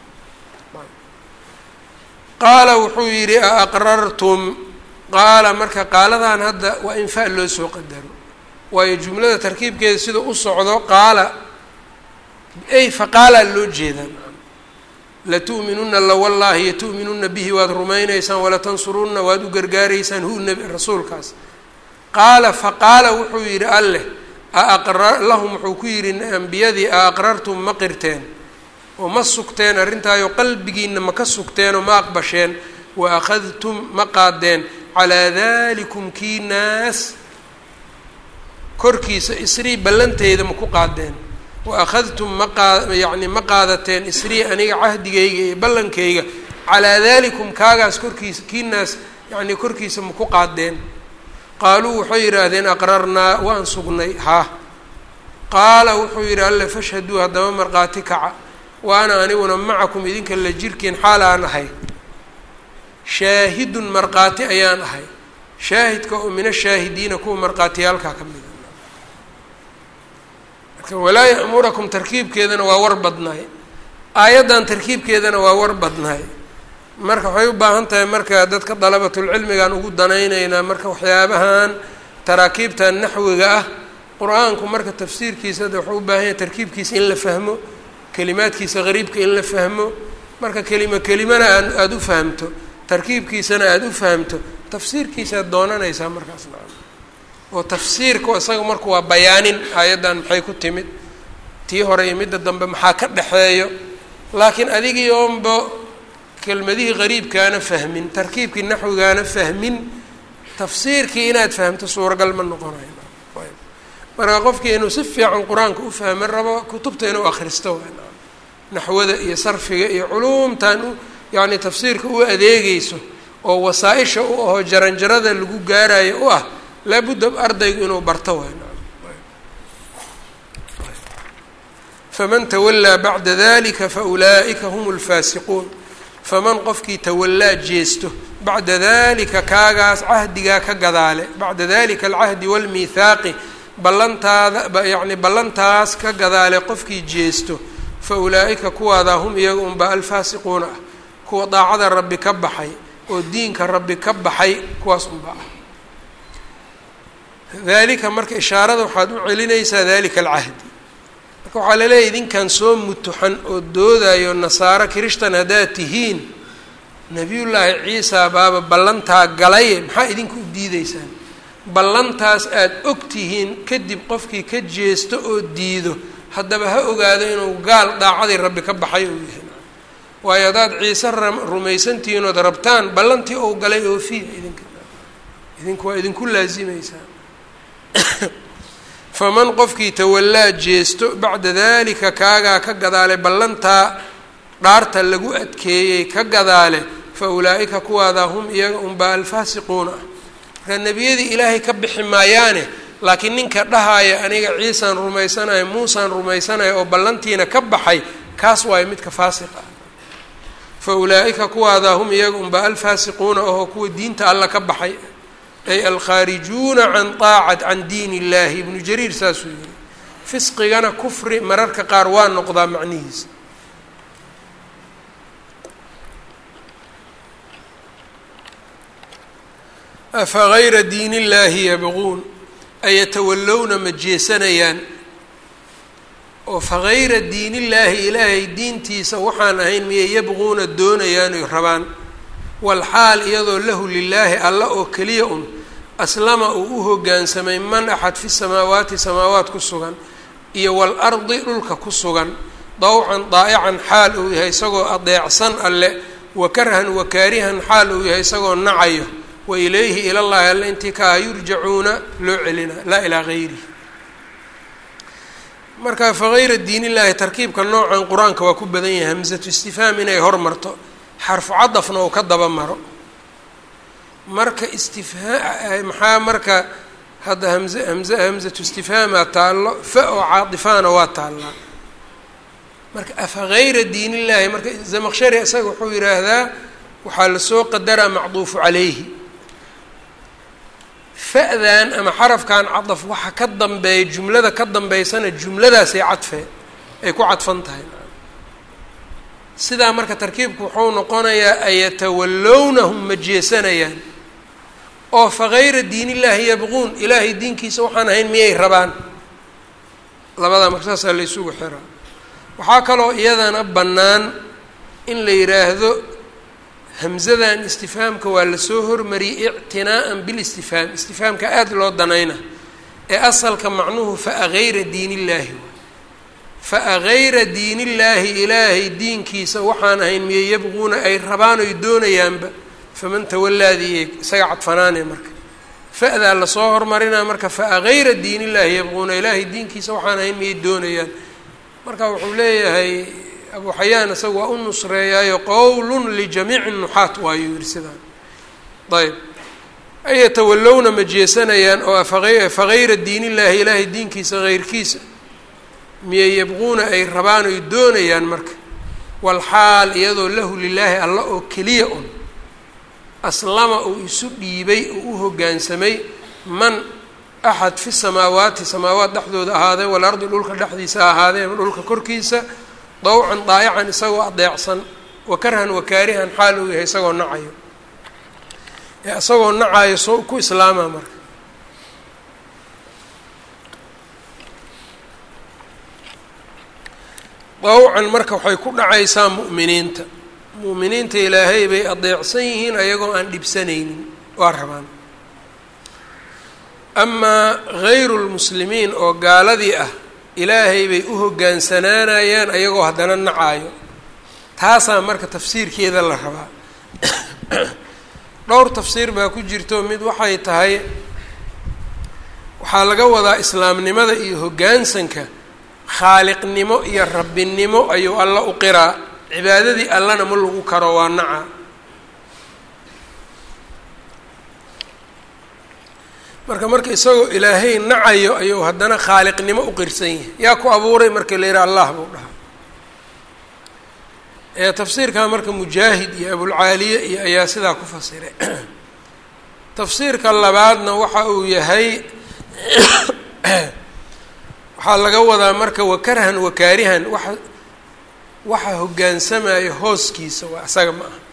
Speaker 1: qaala wuxuu yidhi a aqrartum qaala marka qaaladan hadda waa in fa loo soo qadaro waayo jumlada tarkiibkeeda sida u socdo qaala ay faqaalaa loo jeedaa latu'minuna lawallaahi yatu'minuna bihi waad rumaynaysaan walatansurunna waad u gargaaraysaan hu nebi rasuulkaas qaala faqaala wuxuu yidhi alleh aaqra lahum wuxuu ku yidhi ambiyadii a aqrartum ma qirteen oo ma sugteen arrintaayo qalbigiina ma ka sugteenoo ma aqbasheen wa akhadtum ma qaadeen calaa dalikum kii naas korkiisa isrii ballanteyda ma ku qaadeen wa akhadtum ma qaa yacni ma qaadateen isrii aniga cahdigayga iyo ballankayga calaa dalikum kaagaas korkiisa kii naas yacnii korkiisa ma ku qaadeen qaaluu waxay yidhaahdeen aqrarnaa waan sugnay haa qaala wuxuu yidhi alle fashhaduu haddaba markhaati kaca wa ana aniguna macakum idinka la jirkiin xaal aan ahay shaahidun markhaati ayaan ahay shaahidka oo min ashaahidiina kuwa markhaatiyaalkaa ka mida marka walaa ya'murakum tarkiibkeedana waa war badnaay aayaddan tarkiibkeedana waa war badnaay marka waxay u baahan tahay marka dadka dalabatulcilmigaan ugu danaynaynaa marka waxyaabahan taraakiibtan naxwiga ah qur-aanku marka tafsiirkiisa de waxuu u baahan yahay tarkiibkiisa in la fahmo kelimaadkiisa qariibka in la fahmo marka kelimo kelimana aa aada u fahamto tarkiibkiisana aada u fahamto tafsiirkiisaad doonanaysaa markaas nacam oo tafsiirku isaga marku waa bayaanin aayaddan maxay ku timid tii hore iyo midda dambe maxaa ka dhexeeyo laakiin adigii oonba kelmadihii qariibkaana fahmin tarkiibkii naxwigaana fahmin tafsiirkii inaad fahamto suuragal ma noqonayo marka qofkii inuu si fiican qur-aanka u fahman rabo kutubta inuu akhristo waa naxwada iyo sarfiga iyo culuumtan u yacni tafsiirka u adeegeyso oo wasaa-isha u aho jaranjarada lagu gaarayo u ah laabudda ardaygu inuu barto waay faman tawallaa bacda dalika faulaa'ika hum lfaasiquun faman qofkii tawallaa jeesto bacda dalika kaagaas cahdigaa ka gadaale bacda dalika alcahdi waalmiithaaqi ballantaada yacni ballantaas ka gadaale qofkii jeesto fa ulaa'ika kuwaadaa hum iyaga unba alfaasiquuna ah kuwa daacada rabbi ka baxay oo diinka rabbi ka baxay kuwaas unba ah dalika marka ishaarada waxaad u celinaysaa dalika alcahdi marka waxaa laleeyahy idinkan soo mutuxan oo doodayo nasaaro kirishtan haddaad tihiin nebiyullaahi ciisa baaba ballantaa galaye maxaa idinka u diideysaan ballantaas aada og tihiin kadib qofkii ka jeesto oo diido haddaba ha ogaado inuu gaal daacadii rabbi ka baxay uu yahay waayo haddaad ciise rumaysantihiin ood rabtaan ballantii ou galay oofiya idinka idinku waa idinku laasimaysaa faman qofkii tawallaa jeesto bacda dalika kaagaa ka gadaale ballantaa dhaarta lagu adkeeyey ka gadaale fa ulaa'ika kuwaadaa hum iyaga unbaa alfaasiquuna ah markaa nebiyadii ilaahay ka bixi maayaane laakiin ninka dhahaaya aniga ciisaan rumaysanayo muusaan rumaysanayo oo ballantiina ka baxay kaas waayo midka faasiq ah fa ulaa'ika kuwaadaa hum iyaga unbaa alfaasiquuna ahoo kuwa diinta alla ka baxay ay alkhaarijuuna can aacat can diin illahi ibnu jariir saasuu yihi fisqigana kufri mararka qaar waa noqdaa macnihiisa afa gayra diin illaahi yabquun ayatawallowna ma jeesanayaan oo fagayra diin illaahi ilaahay diintiisa waxaan ahayn miyay yabquuna doonayaan oy rabaan walxaal iyadoo lahu lilaahi alla oo keliya un aslama uu u hoggaansamay man axad fi samaawaati samaawaat ku sugan iyo waalardi dhulka ku sugan dawcan daa'ican xaal uu yahay isagoo adeecsan alle wa karhan wa kaarihan xaal uu yahay isagoo nacayo wa ilayhi ilallahi alle intii kaa yurjacuuna loo celina laa ilaa gayrihi marka fagayra diin illaahi tarkiibka noocan qur-aanka waa ku badan yahay hamsatu istifhaam inay hormarto xarfu cadafna uu ka daba maro marka istifhaa maxaa marka hadda hamze hamze hamzatu istifhaamaa taallo fa oo caadifaana waa taallaa marka afa gayra diin illaahi marka zamaqshari isaga wuxuu yidhaahdaa waxaa lasoo qadaraa macduufu calayhi fa-dan ama xarafkan cadaf waxa ka dambeeya jumlada ka dambeysana jumladaasay cadfee ay ku cadfan tahay sidaa marka tarkiibku wuxuu noqonayaa ayatawallawnahum ma jeesanayaan oo fagayra diin illaahi yabquun ilaahay diinkiisa waxaan ahayn miyay rabaan labadaa marka saasaa la ysugu xiraa waxaa kaloo iyadana bannaan in la yidhaahdo hamzadan istifhaamka waa lasoo hormariyey ictinaa'an bilistifhaam istifhaamka aada loo danayna ee asalka macnuhu fa gayra diin illaahi fa gayra diin illaahi ilaahay diinkiisa waxaan ahayn miye yabquuna ay rabaan oy doonayaanba faman tawalaadii isaga cadfanaane marka fa-daa lasoo hormarinaa marka fa gayra diin illaahi yabquuna ilaahay diinkiisa waxaan ahayn miyay doonayaan marka wuxuu leeyahay abu xayaan isaga waa u nusreeyaayo qowlun lijamiici nuxaat waayuu yihi sidaan ayb ay yatawallowna ma jeesanayaan oo fa gayra diin illaahi ilaahay diinkiisa heyrkiisa miyay yabquuna ay rabaan oy doonayaan marka walxaal iyadoo lahu lilaahi alla oo keliya un aslama uu isu dhiibay oo u hoggaansamay man axad fi samaawaati samaawaat dhexdooda ahaadee walardi dhulka dhexdiisa ahaadee ama dhulka korkiisa dawcan daayacan isagoo adeecsan wakarhan wakaarihan xaal uu yahay isagoo nacayo ee isagoo nacayo soo ku islaama marka dawcan marka waxay ku dhacaysaa mu'miniinta mu'miniinta ilaahay bay adeecsan yihiin ayagoo aan dhibsanaynin waa rabaan amaa hayru lmuslimiin oo gaaladii ah ilaahay bay u hoggaansanaanayaan ayagoo haddana nacaayo taasaa marka tafsiirkeeda la rabaa dhowr tafsiir baa ku jirto mid waxay tahay waxaa laga wadaa islaamnimada iyo hoggaansanka khaaliqnimo iyo rabbinimo ayuu alla u qiraa cibaadadii allana ma lagu karo waa naca marka marka isagoo ilaahay nacayo ayuu haddana khaaliqnimo u qirsan yahay yaa ku abuuray marka la yihi allah buu dhahaa ee tafsiirkaa marka mujaahid iyo abulcaaliye iyo ayaa sidaa ku fasiray tafsiirka labaadna waxa uu yahay waxaa laga wadaa marka wakarhan wakaarihan waxa waxa hoggaansamaya hooskiisa waa isaga ma aha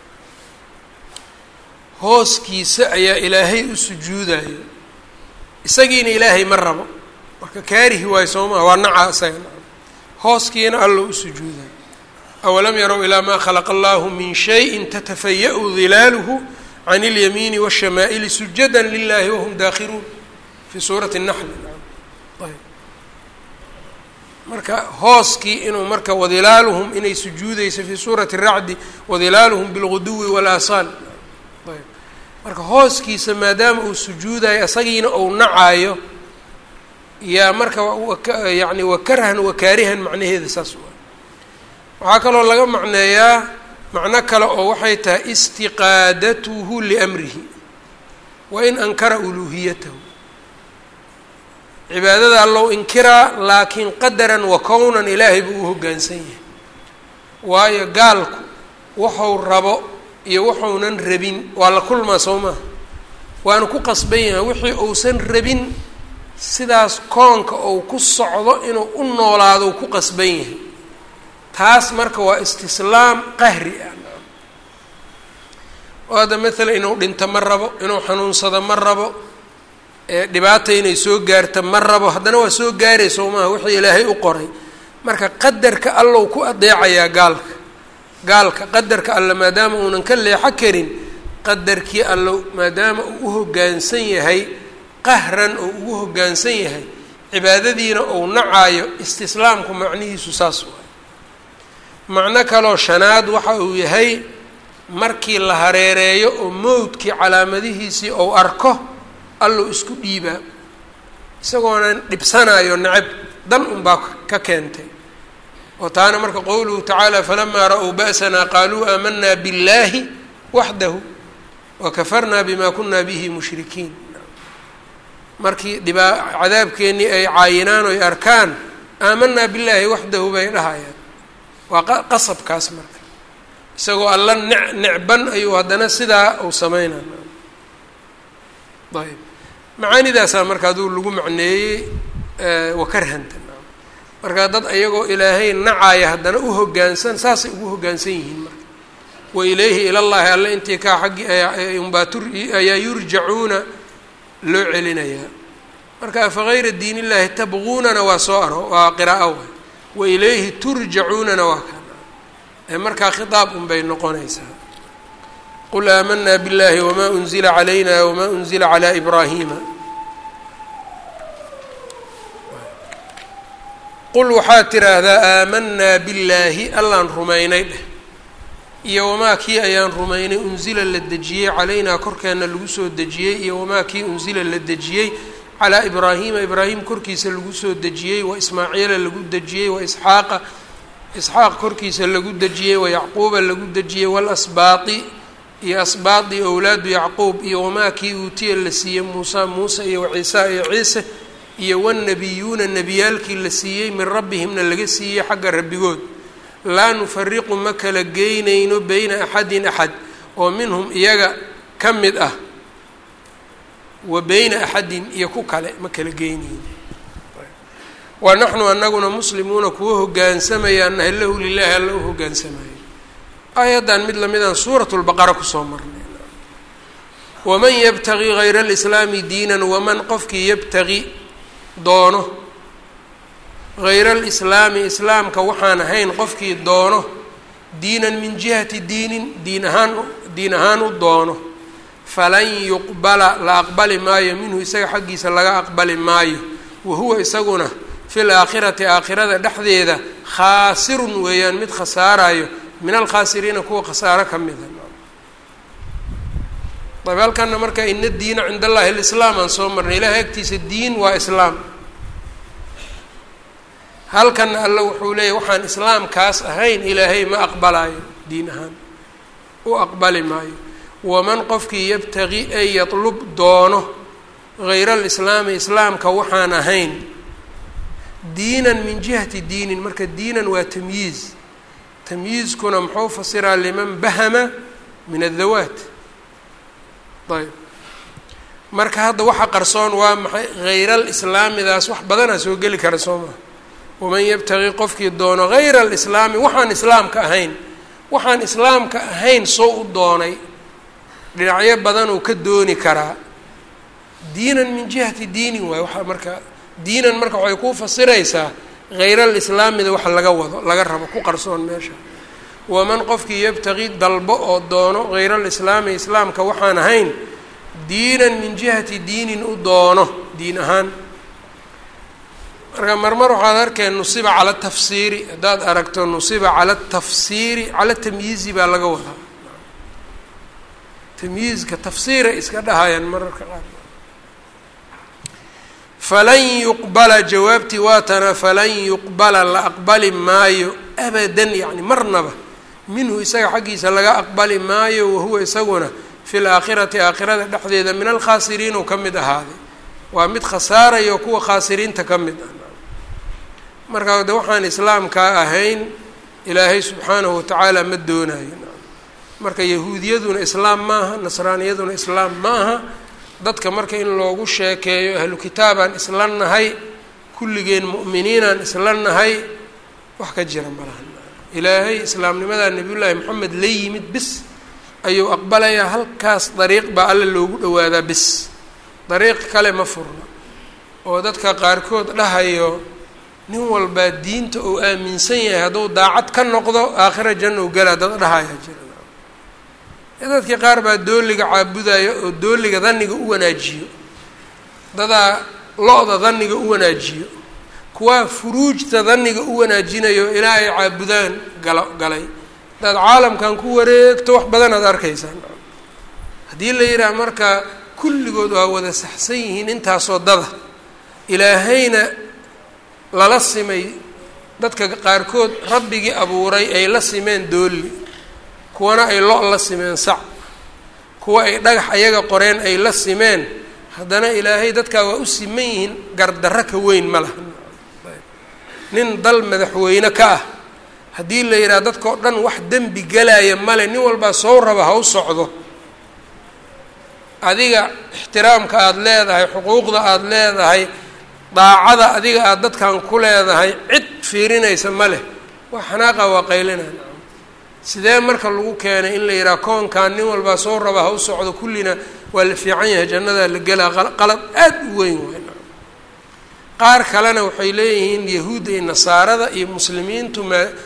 Speaker 1: hooskiisa ayaa ilaahay u sujuudayo isagiina ilaahay ma rabo marka kaarihi waayo soo maha waa nacaa isaga hooskiina allo u sujuudayo awalam yarow ilaa maa khalaqa allahu min shayin tatafaya-u dilaaluhu can اlyamiini wالshamaa'ili sujada lilahi wahum daakhiruun fi suurati الnaxl ayb marka hooskii inuu marka wadilaaluhum inay sujuudeyso fii suurati الracdi wadilaaluhum bilguduwi wاlaasaal ayb marka hooskiisa maadaama uu sujuudayo isagiina ou nacaayo yaa marka yani wakarhan wakaarihan macnaheeda saas waa waxaa kaloo laga macneeyaa macno kale oo waxay tahay istiqaadatuhu liamrihi wa in ankara uluuhiyatahu cibaadada allow inkiraa laakiin qadaran wa kownan ilaahay buu u hoggaansan yahay waayo gaalku waxuu rabo iyo waxuunan rabin waa la kulmaa soo maha waana ku qasban yahay wixii uusan rabin sidaas koonka ou ku socdo inuu u noolaado ku qasban yahay taas marka waa istislaam qahri ah oo hadda maalan inuu dhinto ma rabo inuu xanuunsado ma rabo dhibaata inay soo gaarto ma rabo haddana waa soo gaaray soo maha wixii ilaahay u qoray marka qadarka allow ku adeecayaa gaalka gaalka qadarka alle maadaama uunan ka leexo karin qadarkii allow maadaama uu u hoggaansan yahay qahran oo ugu hoggaansan yahay cibaadadiina ou nacaayo istislaamku macnihiisu saas waay macno kaloo shanaad waxa uu yahay markii la hareereeyo oo mowdkii calaamadihiisii ou arko alluu isku dhiibaa isagoonan dhibsanayo necab dan unbaa ka keentay oo taana marka qowluhu tacaala falamaa ra-uu ba'sanaa qaaluu aamanaa billaahi waxdahu wakafarnaa bima kunaa bihi mushrikiin markii dhibaa cadaabkeennii ay caayinaan oy arkaan aamanaa billaahi waxdahu bay dhahayaan waa qasabkaas marka isagoo alla ne necban ayuu haddana sidaa uu sameynaa ayb macaanidaasaa marka aduu lagu macneeyey wakarhanta marka dad iyagoo ilaahay nacaaya haddana u hoggaansan saasay ugu hoggaansan yihiin marka wa ilayhi ilallaahi alle intii kaa xaggii unbaa ayaa yurjacuuna loo celinayaa marka afagayra diin illaahi tabquunana waa soo aro waa qiraa'o wa wa ilayhi turjacuunana waa kan ee markaa khitaab unbay noqonaysaa qul aamanaa biاllahi wma unzila calayna wma unzila calى ibraahima qul waxaad tiraahdaa aamanaa billaahi allaan rumaynay dheh iyo wamaa kii ayaan rumaynay unsila la dejiyey calaynaa korkeenna lagu soo dejiyey iyo wamaa kii unsila la dejiyey calaa ibraahiima ibraahim korkiisa lagu soo dejiyey wa ismaaciila lagu dejiyey wa isxaaqa isxaaq korkiisa lagu dejiyey wa yacquuba lagu dejiyey waalasbaati iyo asbaadi owlaadu yacquub iyo wamaa kii uutiya la siiyey muusa muuse iyo waciisa iyo ciise iyo wanabiyuuna nebiyaalkii la siiyey min rabbihimna laga siiyey xagga rabbigood laa nufariqu ma kala geynayno beyna axadin axad oo minhum iyaga ka mid ah wa beyna axadin iyo ku kale ma kala geynayno wa naxnu anaguna muslimuuna kuwa hogaansamayaan nahay lahu lilaahi alla u hogaansamayo aayaddan mid lamidaan suurat lbaqara kusoo marnay waman yabtagi hayra alislaami diinan waman qofkii yabtagi doono hayra alislaami islaamka waxaan ahayn qofkii doono diinan min jihati diinin diin ahaan diin ahaan u doono falan yuqbala la aqbali maayo minhu isaga xaggiisa laga aqbali maayo wa huwa isaguna fi laakhirati aakhirada dhexdeeda khaasirun weeyaan mid khasaarayo min alkhaasiriina kuwa khasaaro ka mida ayb halkana marka ina diina cind allahi alislaam aan soo marnay ilahay agtiisa diin waa islaam halkana alla wuxuu leeyahy waxaan islaamkaas ahayn ilaahay ma aqbalaayo diin ahaan u aqbali maayo waman qofkii yabtagi ay yatlub doono hayra alislaami islaamka waxaan ahayn diinan min jihati diinin marka diinan waa tamyiiz tamyiizkuna muxuu fasiraa liman bahama min adawaat ayb marka hadda waxa qarsoon waa maxay hayra alislaamidaas wax badanaa soo geli kara soo maha waman yabtagi qofkii doono hayra alislaami waxaan islaamka ahayn waxaan islaamka ahayn soo u doonay dhinacyo badanuu ka dooni karaa diinan min jihati diinin waay waaa marka diinan marka waxay kuu fasiraysaa hayra alislaamida wax laga wado laga rabo ku qarsoon meesha waman qofkii yabtagi dalbo oo doono hayra alislaami islaamka waxaan ahayn diinan min jihati diinin u doono diin ahaan marka marmar waxaad arkeen nusiba cala tafsiiri haddaad aragto nusiba cala tafsiiri cala tamyiizi baa laga wadaa tamyiizka tafsiiray iska dhahayaan mararka qaar falan yuqbala jawaabtii waatana falan yuqbala la aqbali maayo abadan yacni marnaba minhu isaga xaggiisa laga aqbali maayo wahuwa isaguna fi laakhirati aakhirada dhexdeeda min alkhaasiriin uu ka mid ahaaday waa mid khasaarayo kuwa khaasiriinta ka mid ah markaa de waxaan islaamkaa ahayn ilaahay subxaanahu watacaala ma doonayo marka yahuudiyaduna islaam maaha nasraaniyaduna islaam ma aha dadka marka in loogu sheekeeyo ahlu kitaabaan isla nahay kulligeen mu'miniinaan isla nahay wax ka jira malahan ilaahay islaamnimadaa nebiyullaahi moxamed la yimid bis ayuu aqbalayaa halkaas dariiq baa alla loogu dhawaadaa bis dariiq kale ma furno oo dadka qaarkood dhahayo nin walbaa diinta uu aaminsan yahay hadduu daacad ka noqdo aakhira janna u galaa dad dhahayaa jira dadkii qaar baa dooliga caabudayo oo dooliga daniga u wanaajiyo dadaa lo-da daniga u wanaajiyo kuwaa furuujta daniga u wanaajinayo ilaa ay caabudaan gala galay hadaad caalamkan ku wareegto wax badanaad arkaysaan haddii la yidhaha marka kulligood waa wada saxsan yihiin intaasoo dada ilaahayna lala simay dadka qaarkood rabbigii abuuray ay la simeen dooli kuwana ay lo la simeen sac kuwa ay dhagax ayaga qoreen ay la simeen haddana ilaahay dadkaa waa u siman yihiin gardarro ka weyn ma laha nin dal madaxweyne ka ah haddii la yidhaha dadkao dhan wax dembi galaya male nin walbaa soo raba ha u socdo adiga ixtiraamka aada leedahay xuquuqda aada leedahay daacada adiga aada dadkan ku leedahay cid fiirinaysa ma leh wax xanaaqa waa qaylinaan sidee marka lagu keenay in la yidhaha koonkan nin walbaa soo raba ha u socdo kullina waa la fiican yahay jannadaa la gelaa qalad aada u weyn waay qaar kalena waxay leeyihiin yahuudda iyo nasaarada iyo muslimiintu ma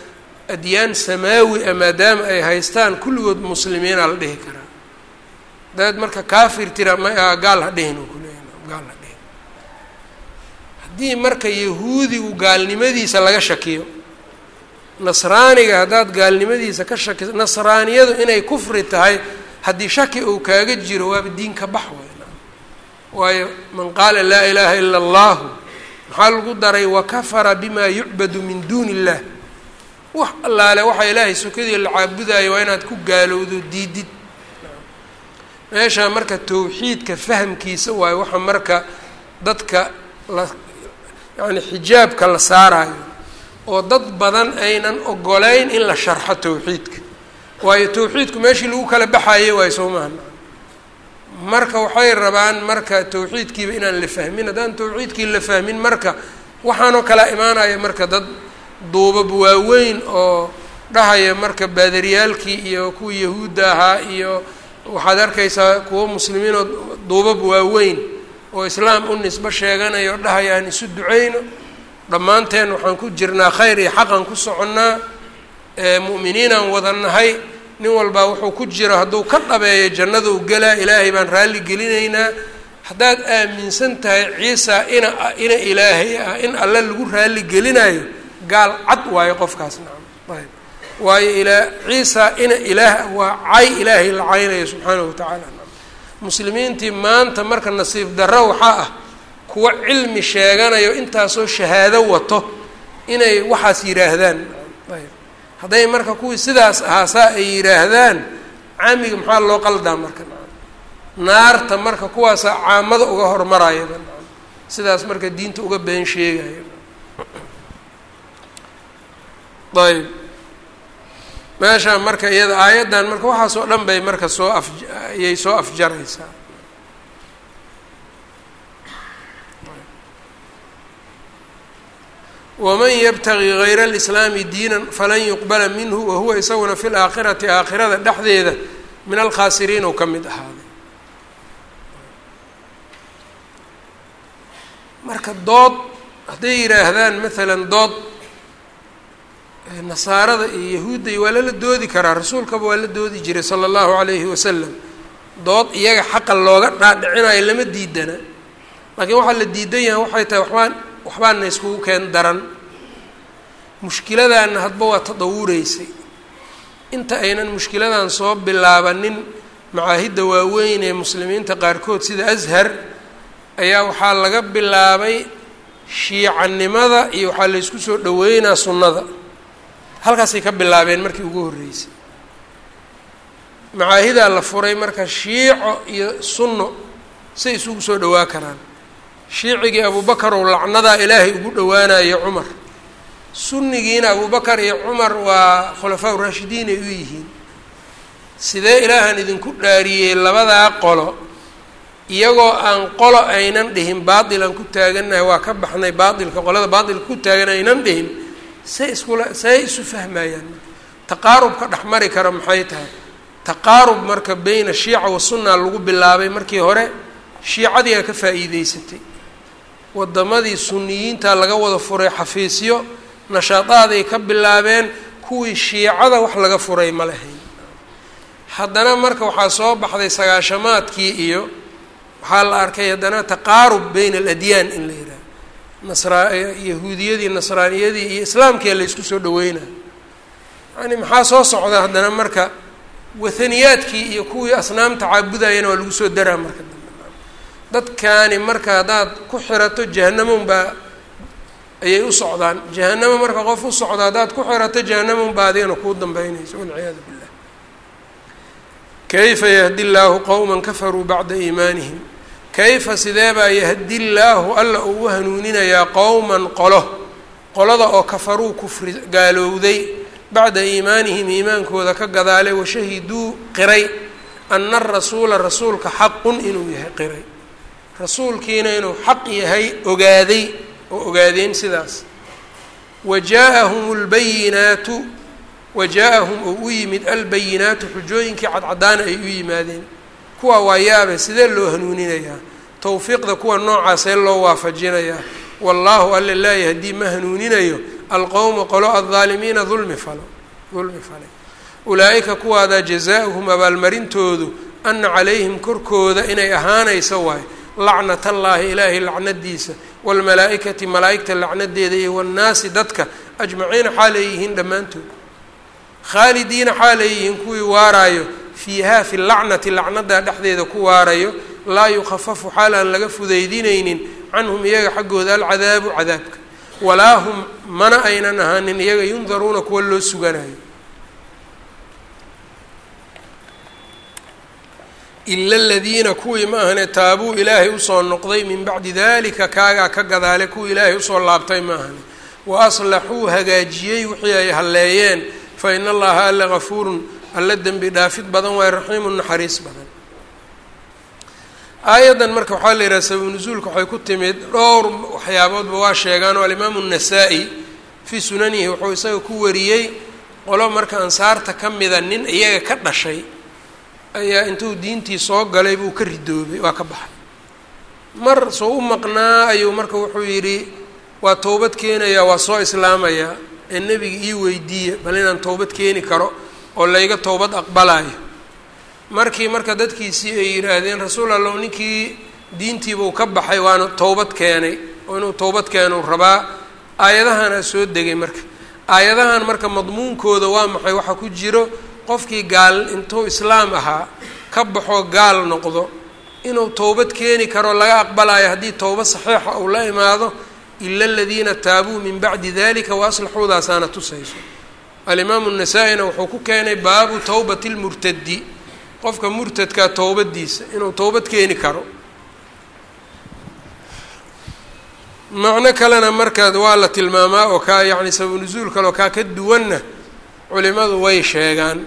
Speaker 1: adyaan samaawi a maadaama ay haystaan kulligood muslimiina la dhihi karaa hadaad marka kaafir tira ma gaal ha dhihin uu kuleeya gaal ha dhihin haddii marka yahuudigu gaalnimadiisa laga shakiyo nasraaniga haddaad gaalnimadiisa ka shakiso nasraaniyadu inay kufri tahay haddii shaki uu kaaga jiro waaba diin ka bax weyna waayo man qaala laa ilaaha ila allahu maxaa lagu daray wakafara bima yucbadu min duuni illah wax allaale waxaa ilaahay sokadii la caabudayo waa inaad ku gaalowdo diidid meeshaa marka tawxiidka fahamkiisa waayo waxa marka dadka la yacni xijaabka la saarayo oo dad badan aynan ogolayn in la sharxo tawxiidka waayo tawxiidku meeshii lagu kala baxayo waayo soo maha marka waxay rabaan marka tawxiidkiiba inaan la fahmin haddaan tawxiidkii la fahmin marka waxaanoo kala imaanaya marka dad duubab waaweyn oo dhahaya marka baadariyaalkii iyo kuwii yahuudda ahaa iyo waxaad arkaysaa kuwo muslimiinoo duubab waaweyn oo islaam u nisbo sheeganaya oo dhahaya aan isu duceyno dhammaanteen waxaan ku jirnaa khayr iyo xaqan ku soconnaa mu'miniinaan wada nahay nin walbaa wuxuu ku jiro hadduu ka dhabeeyo jannaduu gelaa ilaahay baan raalli gelinaynaa haddaad aaminsan tahay ciisa ina ina ilaahay ah in alle lagu raalli gelinayo gaal cad waayo qofkaas nacam ayb waayo ilaa ciisa ina ilaah waa cay ilaahay la caynayo subxaanahu watacaala nacam muslimiintii maanta marka nasiib darro waxaa ah kuwa cilmi sheeganayo intaasoo shahaado wato inay waxaas yidhaahdaan ayb hadday marka kuwii sidaas ahaa saa ay yidhaahdaan caamiga maxaa loo qaldaa marka naarta marka kuwaasaa caamada uga hormarayaba sidaas marka diinta uga been sheegaya ayb meeshaan marka iyada aayaddan marka waxaasoo dhan bay marka soo af ayay soo afjaraysaa waman yabtagi gayra alislaami diinan falan yuqbala minhu wahuwa isaguna fi laakhirati aakhirada dhexdeeda min alkhaasiriin ou ka mid ahaaday marka dood hadday yidhaahdaan maalan dood nasaarada iyo yahuudda waa lala doodi karaa rasuulkaba waa la doodi jiray sala allahu calayhi wasalam dood iyaga xaqa looga dhaadhicinayo lama diidana laakiin waxaa la diidan yahay waxay tahay waxbaan waxbaana iskugu keen daran mushkiladaana hadba waa tadawureysay inta aynan mushkiladan soo bilaabanin macaahidda waaweyn ee muslimiinta qaarkood sida ashar ayaa waxaa laga bilaabay shiicanimada iyo waxaa la ysku soo dhaweynaa sunnada halkaasay ka bilaabeen markii ugu horreysay macaahidaa la furay marka shiico iyo sunno say isugu soo dhawaa karaan shiicigii abubakar ou lacnadaa ilaahay ugu dhowaanayo cumar sunnigiina abubakar iyo cumar waa khulafaa uraashidiin ay u yihiin sidee ilaahan idinku dhaariyey labadaa qolo iyagoo aan qolo aynan dhihin baatilan ku taagannahay waa ka baxnay baatilka qolada baatilka ku taagan aynan dhihin say iskula say isu fahmayaan taqaarubka dhexmari kara maxay tahay taqaarub marka beyna shiica wa sunna lagu bilaabay markii hore shiicadiiaa ka faa'iideysatay wadamadii suniyiinta laga wada furay xafiisyo nashaadaaday ka bilaabeen kuwii shiicada wax laga furay ma lahayn haddana marka waxaa soo baxday sagaashamaadkii iyo waxaa la arkay haddana taqaarub beyna aladyaan in la yidhaha nasraa yahuudiyadii nasraaniyadii iyo islaamkia la ysku soo dhaweynaa yani maxaa soo socda haddana marka wathaniyaadkii iyo kuwii asnaamta caabudayana waa lagu soo daraa marka dambe dadkaani marka haddaad ku xirato jahannamun baa ayay u socdaan jahanamo marka qof u socdo haddaad ku xirato jahannamun baa adigana kuu dambeynayso walciyaadu billah kayfa yahdi llaahu qowma kafaruu bacda iimaanihim kayfa sidee baa yahdi llaahu alla uu u hanuuninayaa qowman qolo qolada oo kafaruu kufri gaalowday bacda iimaanihim iimaankooda ka gadaalay washahiduu qiray ana arasuula rasuulka xaqun inuu yahay qiray rasuulkiina inuu xaq yahay ogaaday oo ogaadeen sidaas wa jaa-ahum lbayinaatu wa jaa-ahum oo u yimid albayinaatu xujooyinkii cadcadaana ay u yimaadeen kuwa waa yaabe sidee loo hanuuninayaa towfiiqda kuwa noocaasee loo waafajinayaa wallaahu alla laa yahdii ma hanuuninayo alqowma qolo aldaalimiina dulmi falo dulmi falay ulaa-ika kuwaadaa jazaa-uhum abaalmarintoodu ana calayhim korkooda inay ahaanayso waayo lacnat allaahi ilaahay lacnadiisa waalmalaa-ikati malaa-igta lacnadeeda iyo waannaasi dadka ajmaciina xaalay yihiin dhammaantood khaalidiina xaalay yihiin kuwii waaraayo fiihaa fi lacnati lacnadaa dhexdeeda ku waarayo laa yukhafafu xaal aan laga fudaydinaynin canhum iyaga xaggooda alcadaabu cadaabka walaa hum mana aynan ahaanin iyaga yundaruuna kuwa loo suganayo ila aladiina kuwii ma ahane taabuu ilaahay usoo noqday min bacdi dalika kaagaa ka gadaale kuwii ilaahay usoo laabtay ma ahane wa aslaxuu hagaajiyey wixii ay halleeyeen fa ina allaha alla gafuurun alla dembi dhaafid badan waayo raxiimun naxariis badan aayaddan marka waxaa la yidhaha sababu nusuulka waxay ku timid dhowr waxyaaboodba waa sheegaan oo alimaamu nasaa-i fii sunanihi wuxuu isaga ku wariyey qolo marka ansaarta ka mida nin iyaga ka dhashay ayaa intuu diintii soo galay buu ka ridoobay waa ka baxay mar soo u maqnaa ayuu marka wuxuu yidhi waa towbad keenayaa waa soo islaamayaa ee nebiga ii weydiiya bal inaan towbad keeni karo oo layga towbad aqbalayo markii marka dadkiisii ay yidhaahdeen rasuul allow ninkii diintiibuu ka baxay waana towbad keenay oo inuu towbad keenuu rabaa aayadahanaa soo degay marka aayadahan marka madmuunkooda waa maxay waxaa ku jiro qofkii gaal intuu islaam ahaa ka baxoo gaal noqdo inuu towbad keeni karo laga aqbalayo haddii towbad saxiixa uu la imaado ila aladiina taabuu min bacdi dalika wa aslaxuudaasaana tusayso alimaamu nasaa-ina wuxuu ku keenay baabu towbati lmurtadi qofka murtadkaa towbadiisa inuu towbad keeni karo macno kalena markaa waa la tilmaamaa oo kaa yacni sababu nusuul kale oo kaa ka duwanna culimadu way sheegaan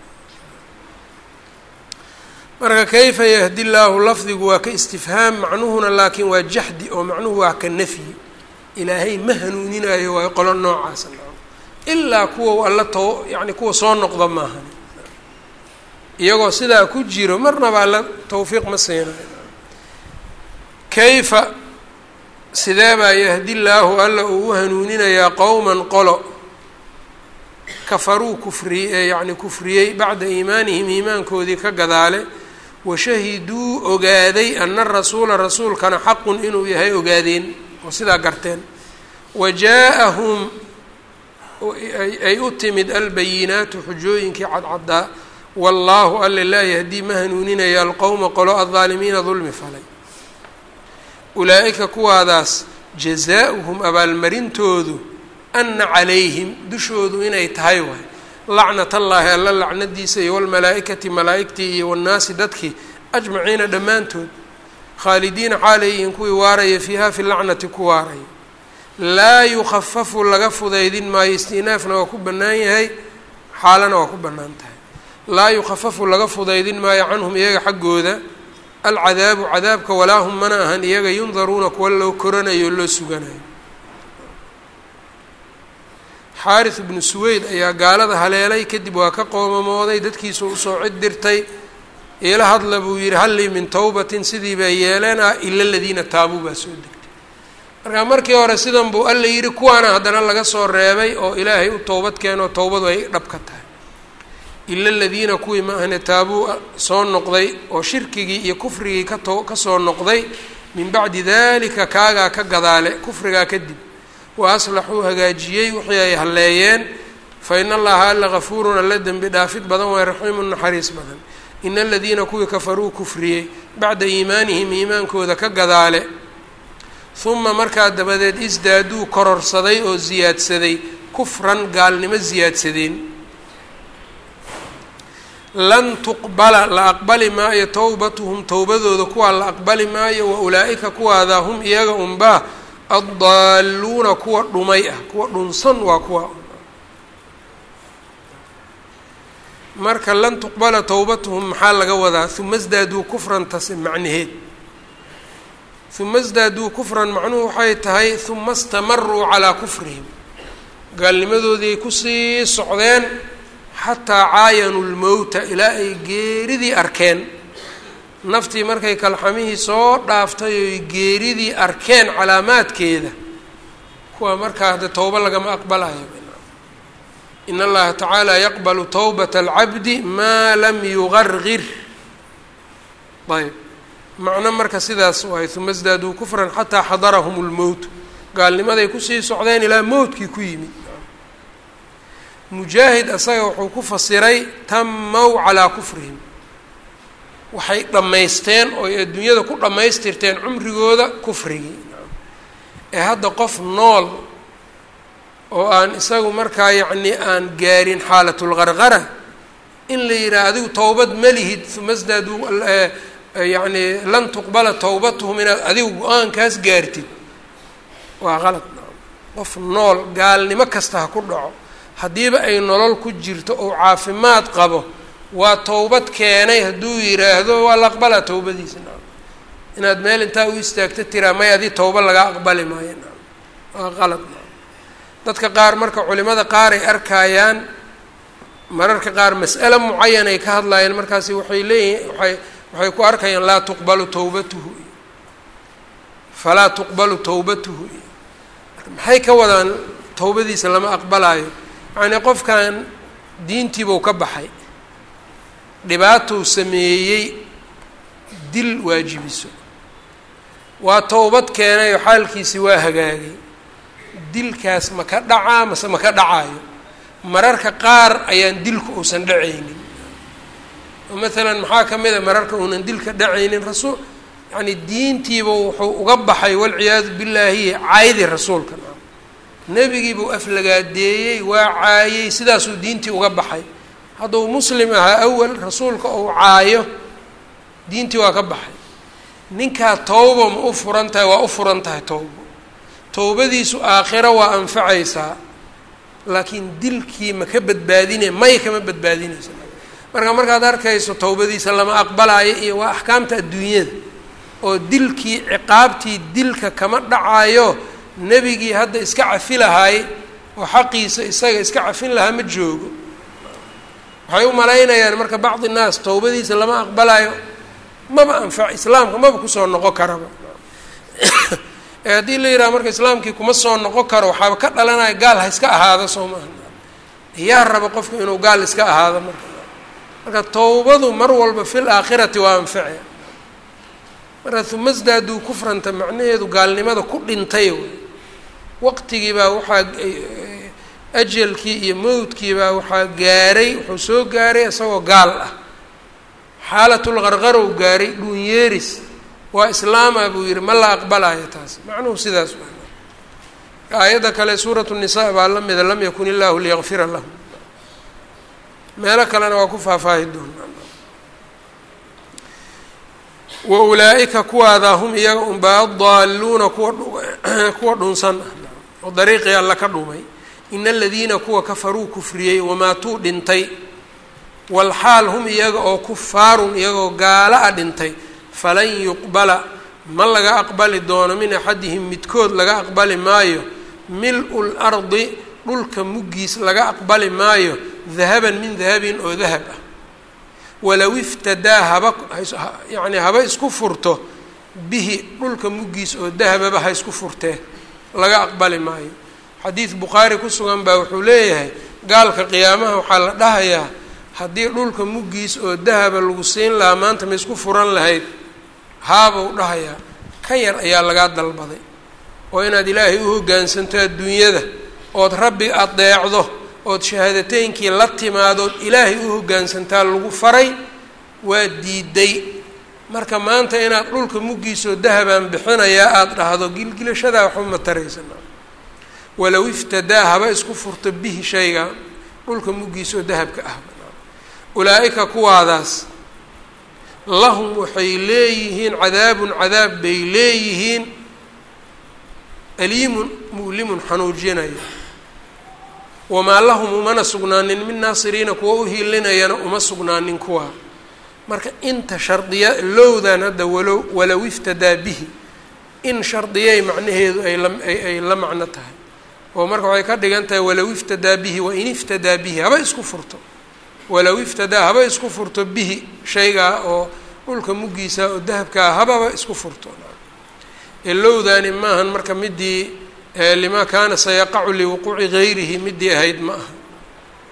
Speaker 1: marka kayfa yahdi llaahu lafdigu waa ka istifhaam macnuhuna laakiin waa jaxdi oo macnuhu waa ka nafyi ilaahay ma hanuuninayo waayo qolo noocaasa ilaa kuwa alla to yani kuwa soo noqda maahan iyagoo sidaa ku jiro marnaba alla tawfiiq ma siinayo kayfa sidee baa yahdi llaahu alla uu u hanuuninayaa qowman qolo kafaruu kufriyey ee yacni kufriyey bacda iimaanihim iimaankoodii ka gadaale washahiduu ogaaday ana rasuula rasuulkana xaqun inuu yahay ogaadeen oo sidaa garteen wa jaa-ahum ay u timid albayinaatu xujooyinkii cadcaddaa wallaahu alle laa yahdii ma hanuuninaya alqowma qolo aldaalimiina dulmi falay ulaa-ika kuwaadaas jazaa-uhum abaalmarintoodu ana calayhim dushoodu inay tahay waay lacnat allaahi alla lacnadiisa iyo walmalaa-ikati malaa-igtii iyo wannaasi dadkii ajmaciina dhammaantood khaalidiina xaalayyihiin kuwii waaraya fiiha fi lacnati ku waaraya laa yukhafafu laga fudaydin maayo istinaafna waa ku bannaan yahay xaalana waa ku bannaan tahay laa yukhafafu laga fudaydin maayo canhum iyaga xaggooda alcadaabu cadaabka walaa hum mana ahan iyaga yundaruuna kuwa loo koranayo o loo suganayo xaaris ibnu suweyd ayaa gaalada haleelay kadib waa ka qoomamooday dadkiisa usoo cid dirtay iila hadla buu yihi hallii min towbatin sidii bay yeeleen ah ila aladiina taabuu baa soo degtay marka markii hore sidan buu alla yidhi kuwaana haddana laga soo reebay oo ilaahay u towbad keenoo towbadu ay dhab ka tahay ila aladiina kuwii ma ahne taabuu soo noqday oo shirkigii iyo kufrigii kato kasoo noqday min bacdi dalika kaagaa ka gadaale kufrigaa kadib wa aslaxuu hagaajiyey wixii ay halleeyeen fa ina allaha alla gafuurun alla dembi dhaafid badan waay raxiimun naxariis badan ina aladiina kuwii kafaruu kufriyey bacda iimaanihim iimaankooda ka gadaale huma markaa dabadeed isdaaduu kororsaday oo siyaadsaday kufran gaalnimo siyaadsadeen lan tuqbala la aqbali maayo towbatuhum towbadooda kuwaa la aqbali maayo wa ulaa-ika kuwaadaa hum iyaga unbaa addaaluuna kuwa dhumay ah kuwa dhunsan waa kuwa marka lan tuqbala towbatuhum maxaa laga wadaa uma sdaaduu kufran tase macnaheed uma sdaaduu kufran macnuhu waxay tahay uma stamaruu calaa kufrihim gaalnimadoodii ay kusii socdeen xataa caayanuu lmowta ilaa ay geeridii arkeen naftii markay kalxamihii soo dhaaftay oy geeridii arkeen calaamaadkeeda kuwa markaa hadde towbo lagama aqbalayo in allaha tacaala yaqbalu towbata alcabdi maa lam yugargir ayb macno marka sidaas waay uma sdaaduu kufran xataa xadarahum lmowt gaalnimaday kusii socdeen ilaa mowtkii ku yimid mujaahid asaga wuxuu ku fasiray tamaw calaa kufrihim waxay dhammaysteen oo ay adduunyada ku dhammaystirteen cumrigooda kufrigii ee hadda qof nool oo aan isagu markaa yacni aan gaarin xaalatulqarqara in la yidhaha adigu towbad ma lihid uma sdaaduu yacni lan tuqbala towbatuhum inaad adigu go-aankaas gaartid waa qalad qof nool gaalnimo kasta ha ku dhaco haddiiba ay nolol ku jirto oo caafimaad qabo waa towbad keenay hadduu yidhaahdo waa la aqbalaa towbadiisa naam inaad meel intaa u istaagto tiraa may adi towba laga aqbali maayo naam waa qalad naam dadka qaar marka culimada qaar ay arkayaan mararka qaar mas'ale mucayan ay ka hadlaayeen markaasi waxay leeyihin waay waxay ku arkayaan laa tuqbalu towbatuhu iyo falaa tuqbalu towbatuhu iyo maxay ka wadaan towbadiisa lama aqbalaayo yacnii qofkan diintiibuu ka baxay dhibaatou sameeyey dil waajibiso waa towbad keenay oo xaalkiisi waa hagaagay dilkaas ma ka dhacaa mase ma ka dhacaayo mararka qaar ayaan dilku uusan dhacaynin oo maalan maxaa ka mid a mararka uunan dilka dhacaynin rasuul yacni diintiiba wuxuu uga baxay walciyaadu billaahi caaydi rasuulka nebigiibuu aflagaadeeyey waa caayey sidaasuu diintii uga baxay hadduu muslim ahaa awal rasuulka uu caayo diintii waa ka baxay ninkaa towba ma u furan tahay waa u furan tahay towbo towbadiisu aakhiro waa anfacaysaa laakiin dilkii ma ka badbaadine may kama badbaadinaysa marka markaad arkayso towbadiisa lama aqbalaayo iyo waa axkaamta adduunyada oo dilkii ciqaabtii dilka kama dhacayo nebigii hadda iska cafi lahaay oo xaqiisa isaga iska cafin lahaa ma joogo waxay u malaynayaan marka bacdi nnaas towbadiisa lama aqbalaayo maba anfac islaamka maba kusoo noqon karaba ee haddii la yidhaha marka islaamkii kuma soo noqon karo waxaaba ka dhalanaya gaal ha iska ahaado soo maaha yaa raba qofka inuu gaal iska ahaado marka marka towbadu mar walba fil aakhirati waa anface marka humasdaaduu kufranta macnaheedu gaalnimada ku dhintay wey waqtigii baa waxaa ajalkii iyo mowdkii baa waxaa gaaray wuxuu soo gaaray isagoo gaal ah xaalatulqarqarow gaaray dhuunyeeris waa islaama buu yihi ma la aqbalaayo taas macnuhu sidaas waa aayadda kale suuratu nisaa baa la mida lam yakun illaahu liyakfira lahum meelo kalena waa ku faahfaahi doona wa ulaa-ika kuwaadaa hum iyaga unbaa adaaluuna kuwa kuwa dhunsan ah oo dariiqii alla ka dhumay ina aladiina kuwa kafaruu kufriyey wamaatuu dhintay walxaal hum iyaga oo kufaarun iyagoo gaala a dhintay falan yuqbala ma laga aqbali doono min axadihim midkood laga aqbali maayo mil-u lardi dhulka muggiis laga aqbali maayo dahaban min dahabin oo dahab ah walow iftadaa haba yacni haba isku furto bihi dhulka muggiis oo dahababa ha isku furtee laga aqbali maayo xadiid bukhaari ku sugan baa wuxuu leeyahay gaalka qiyaamaha waxaa la dhahayaa haddii dhulka muggiis oo dahaba lagu siin lahaa maanta ma isku furan lahayd haabuu dhahayaa ka yar ayaa lagaa dalbaday oo inaad ilaahay u hoggaansanto adduunyada ood rabbi adeecdo ood shahaadateynkii la timaadood ilaahay u hoggaansantaa lagu faray waa diiday marka maanta inaad dhulka muggiisoo dahabaan bixinayaa aada dhahdo gilgilashadaa waxba ma taraysana walow iftadaa haba isku furto bihi shayga dhulka muggiisoo dahabka ah ulaa-ika kuwaadaas lahum waxay leeyihiin cadaabun cadaab bay leeyihiin aliimun mu'limun xanuujinaya wamaa lahum umana sugnaanin min naasiriina kuwa u hiilinayana uma sugnaanin kuwaa marka inta shardiya lowdan hadda walow walow iftadaa bihi in shardiyay macnaheedu ay la ay la macno tahay oo marka waxay ka dhigan tahay walow iftadaa bihi wain iftadaa bihi haba isku furto walow iftadaa haba isku furto bihi shaygaa oo dhulka muggiisa oo dahabkaa hababa isku furto elowdaani maahan marka midii limaa kaana sayaqacu liwuquuci gayrihi midii ahayd ma aha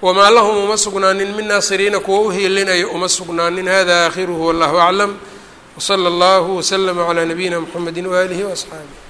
Speaker 1: wamaa lahum uma sugnaanin min naasiriina kuwa u hiilinayo uma sugnaanin hada aakhiruhu wallahu aclam wsala allahu waslama calaa nabiyina mxamedi waaalihi waasxaabih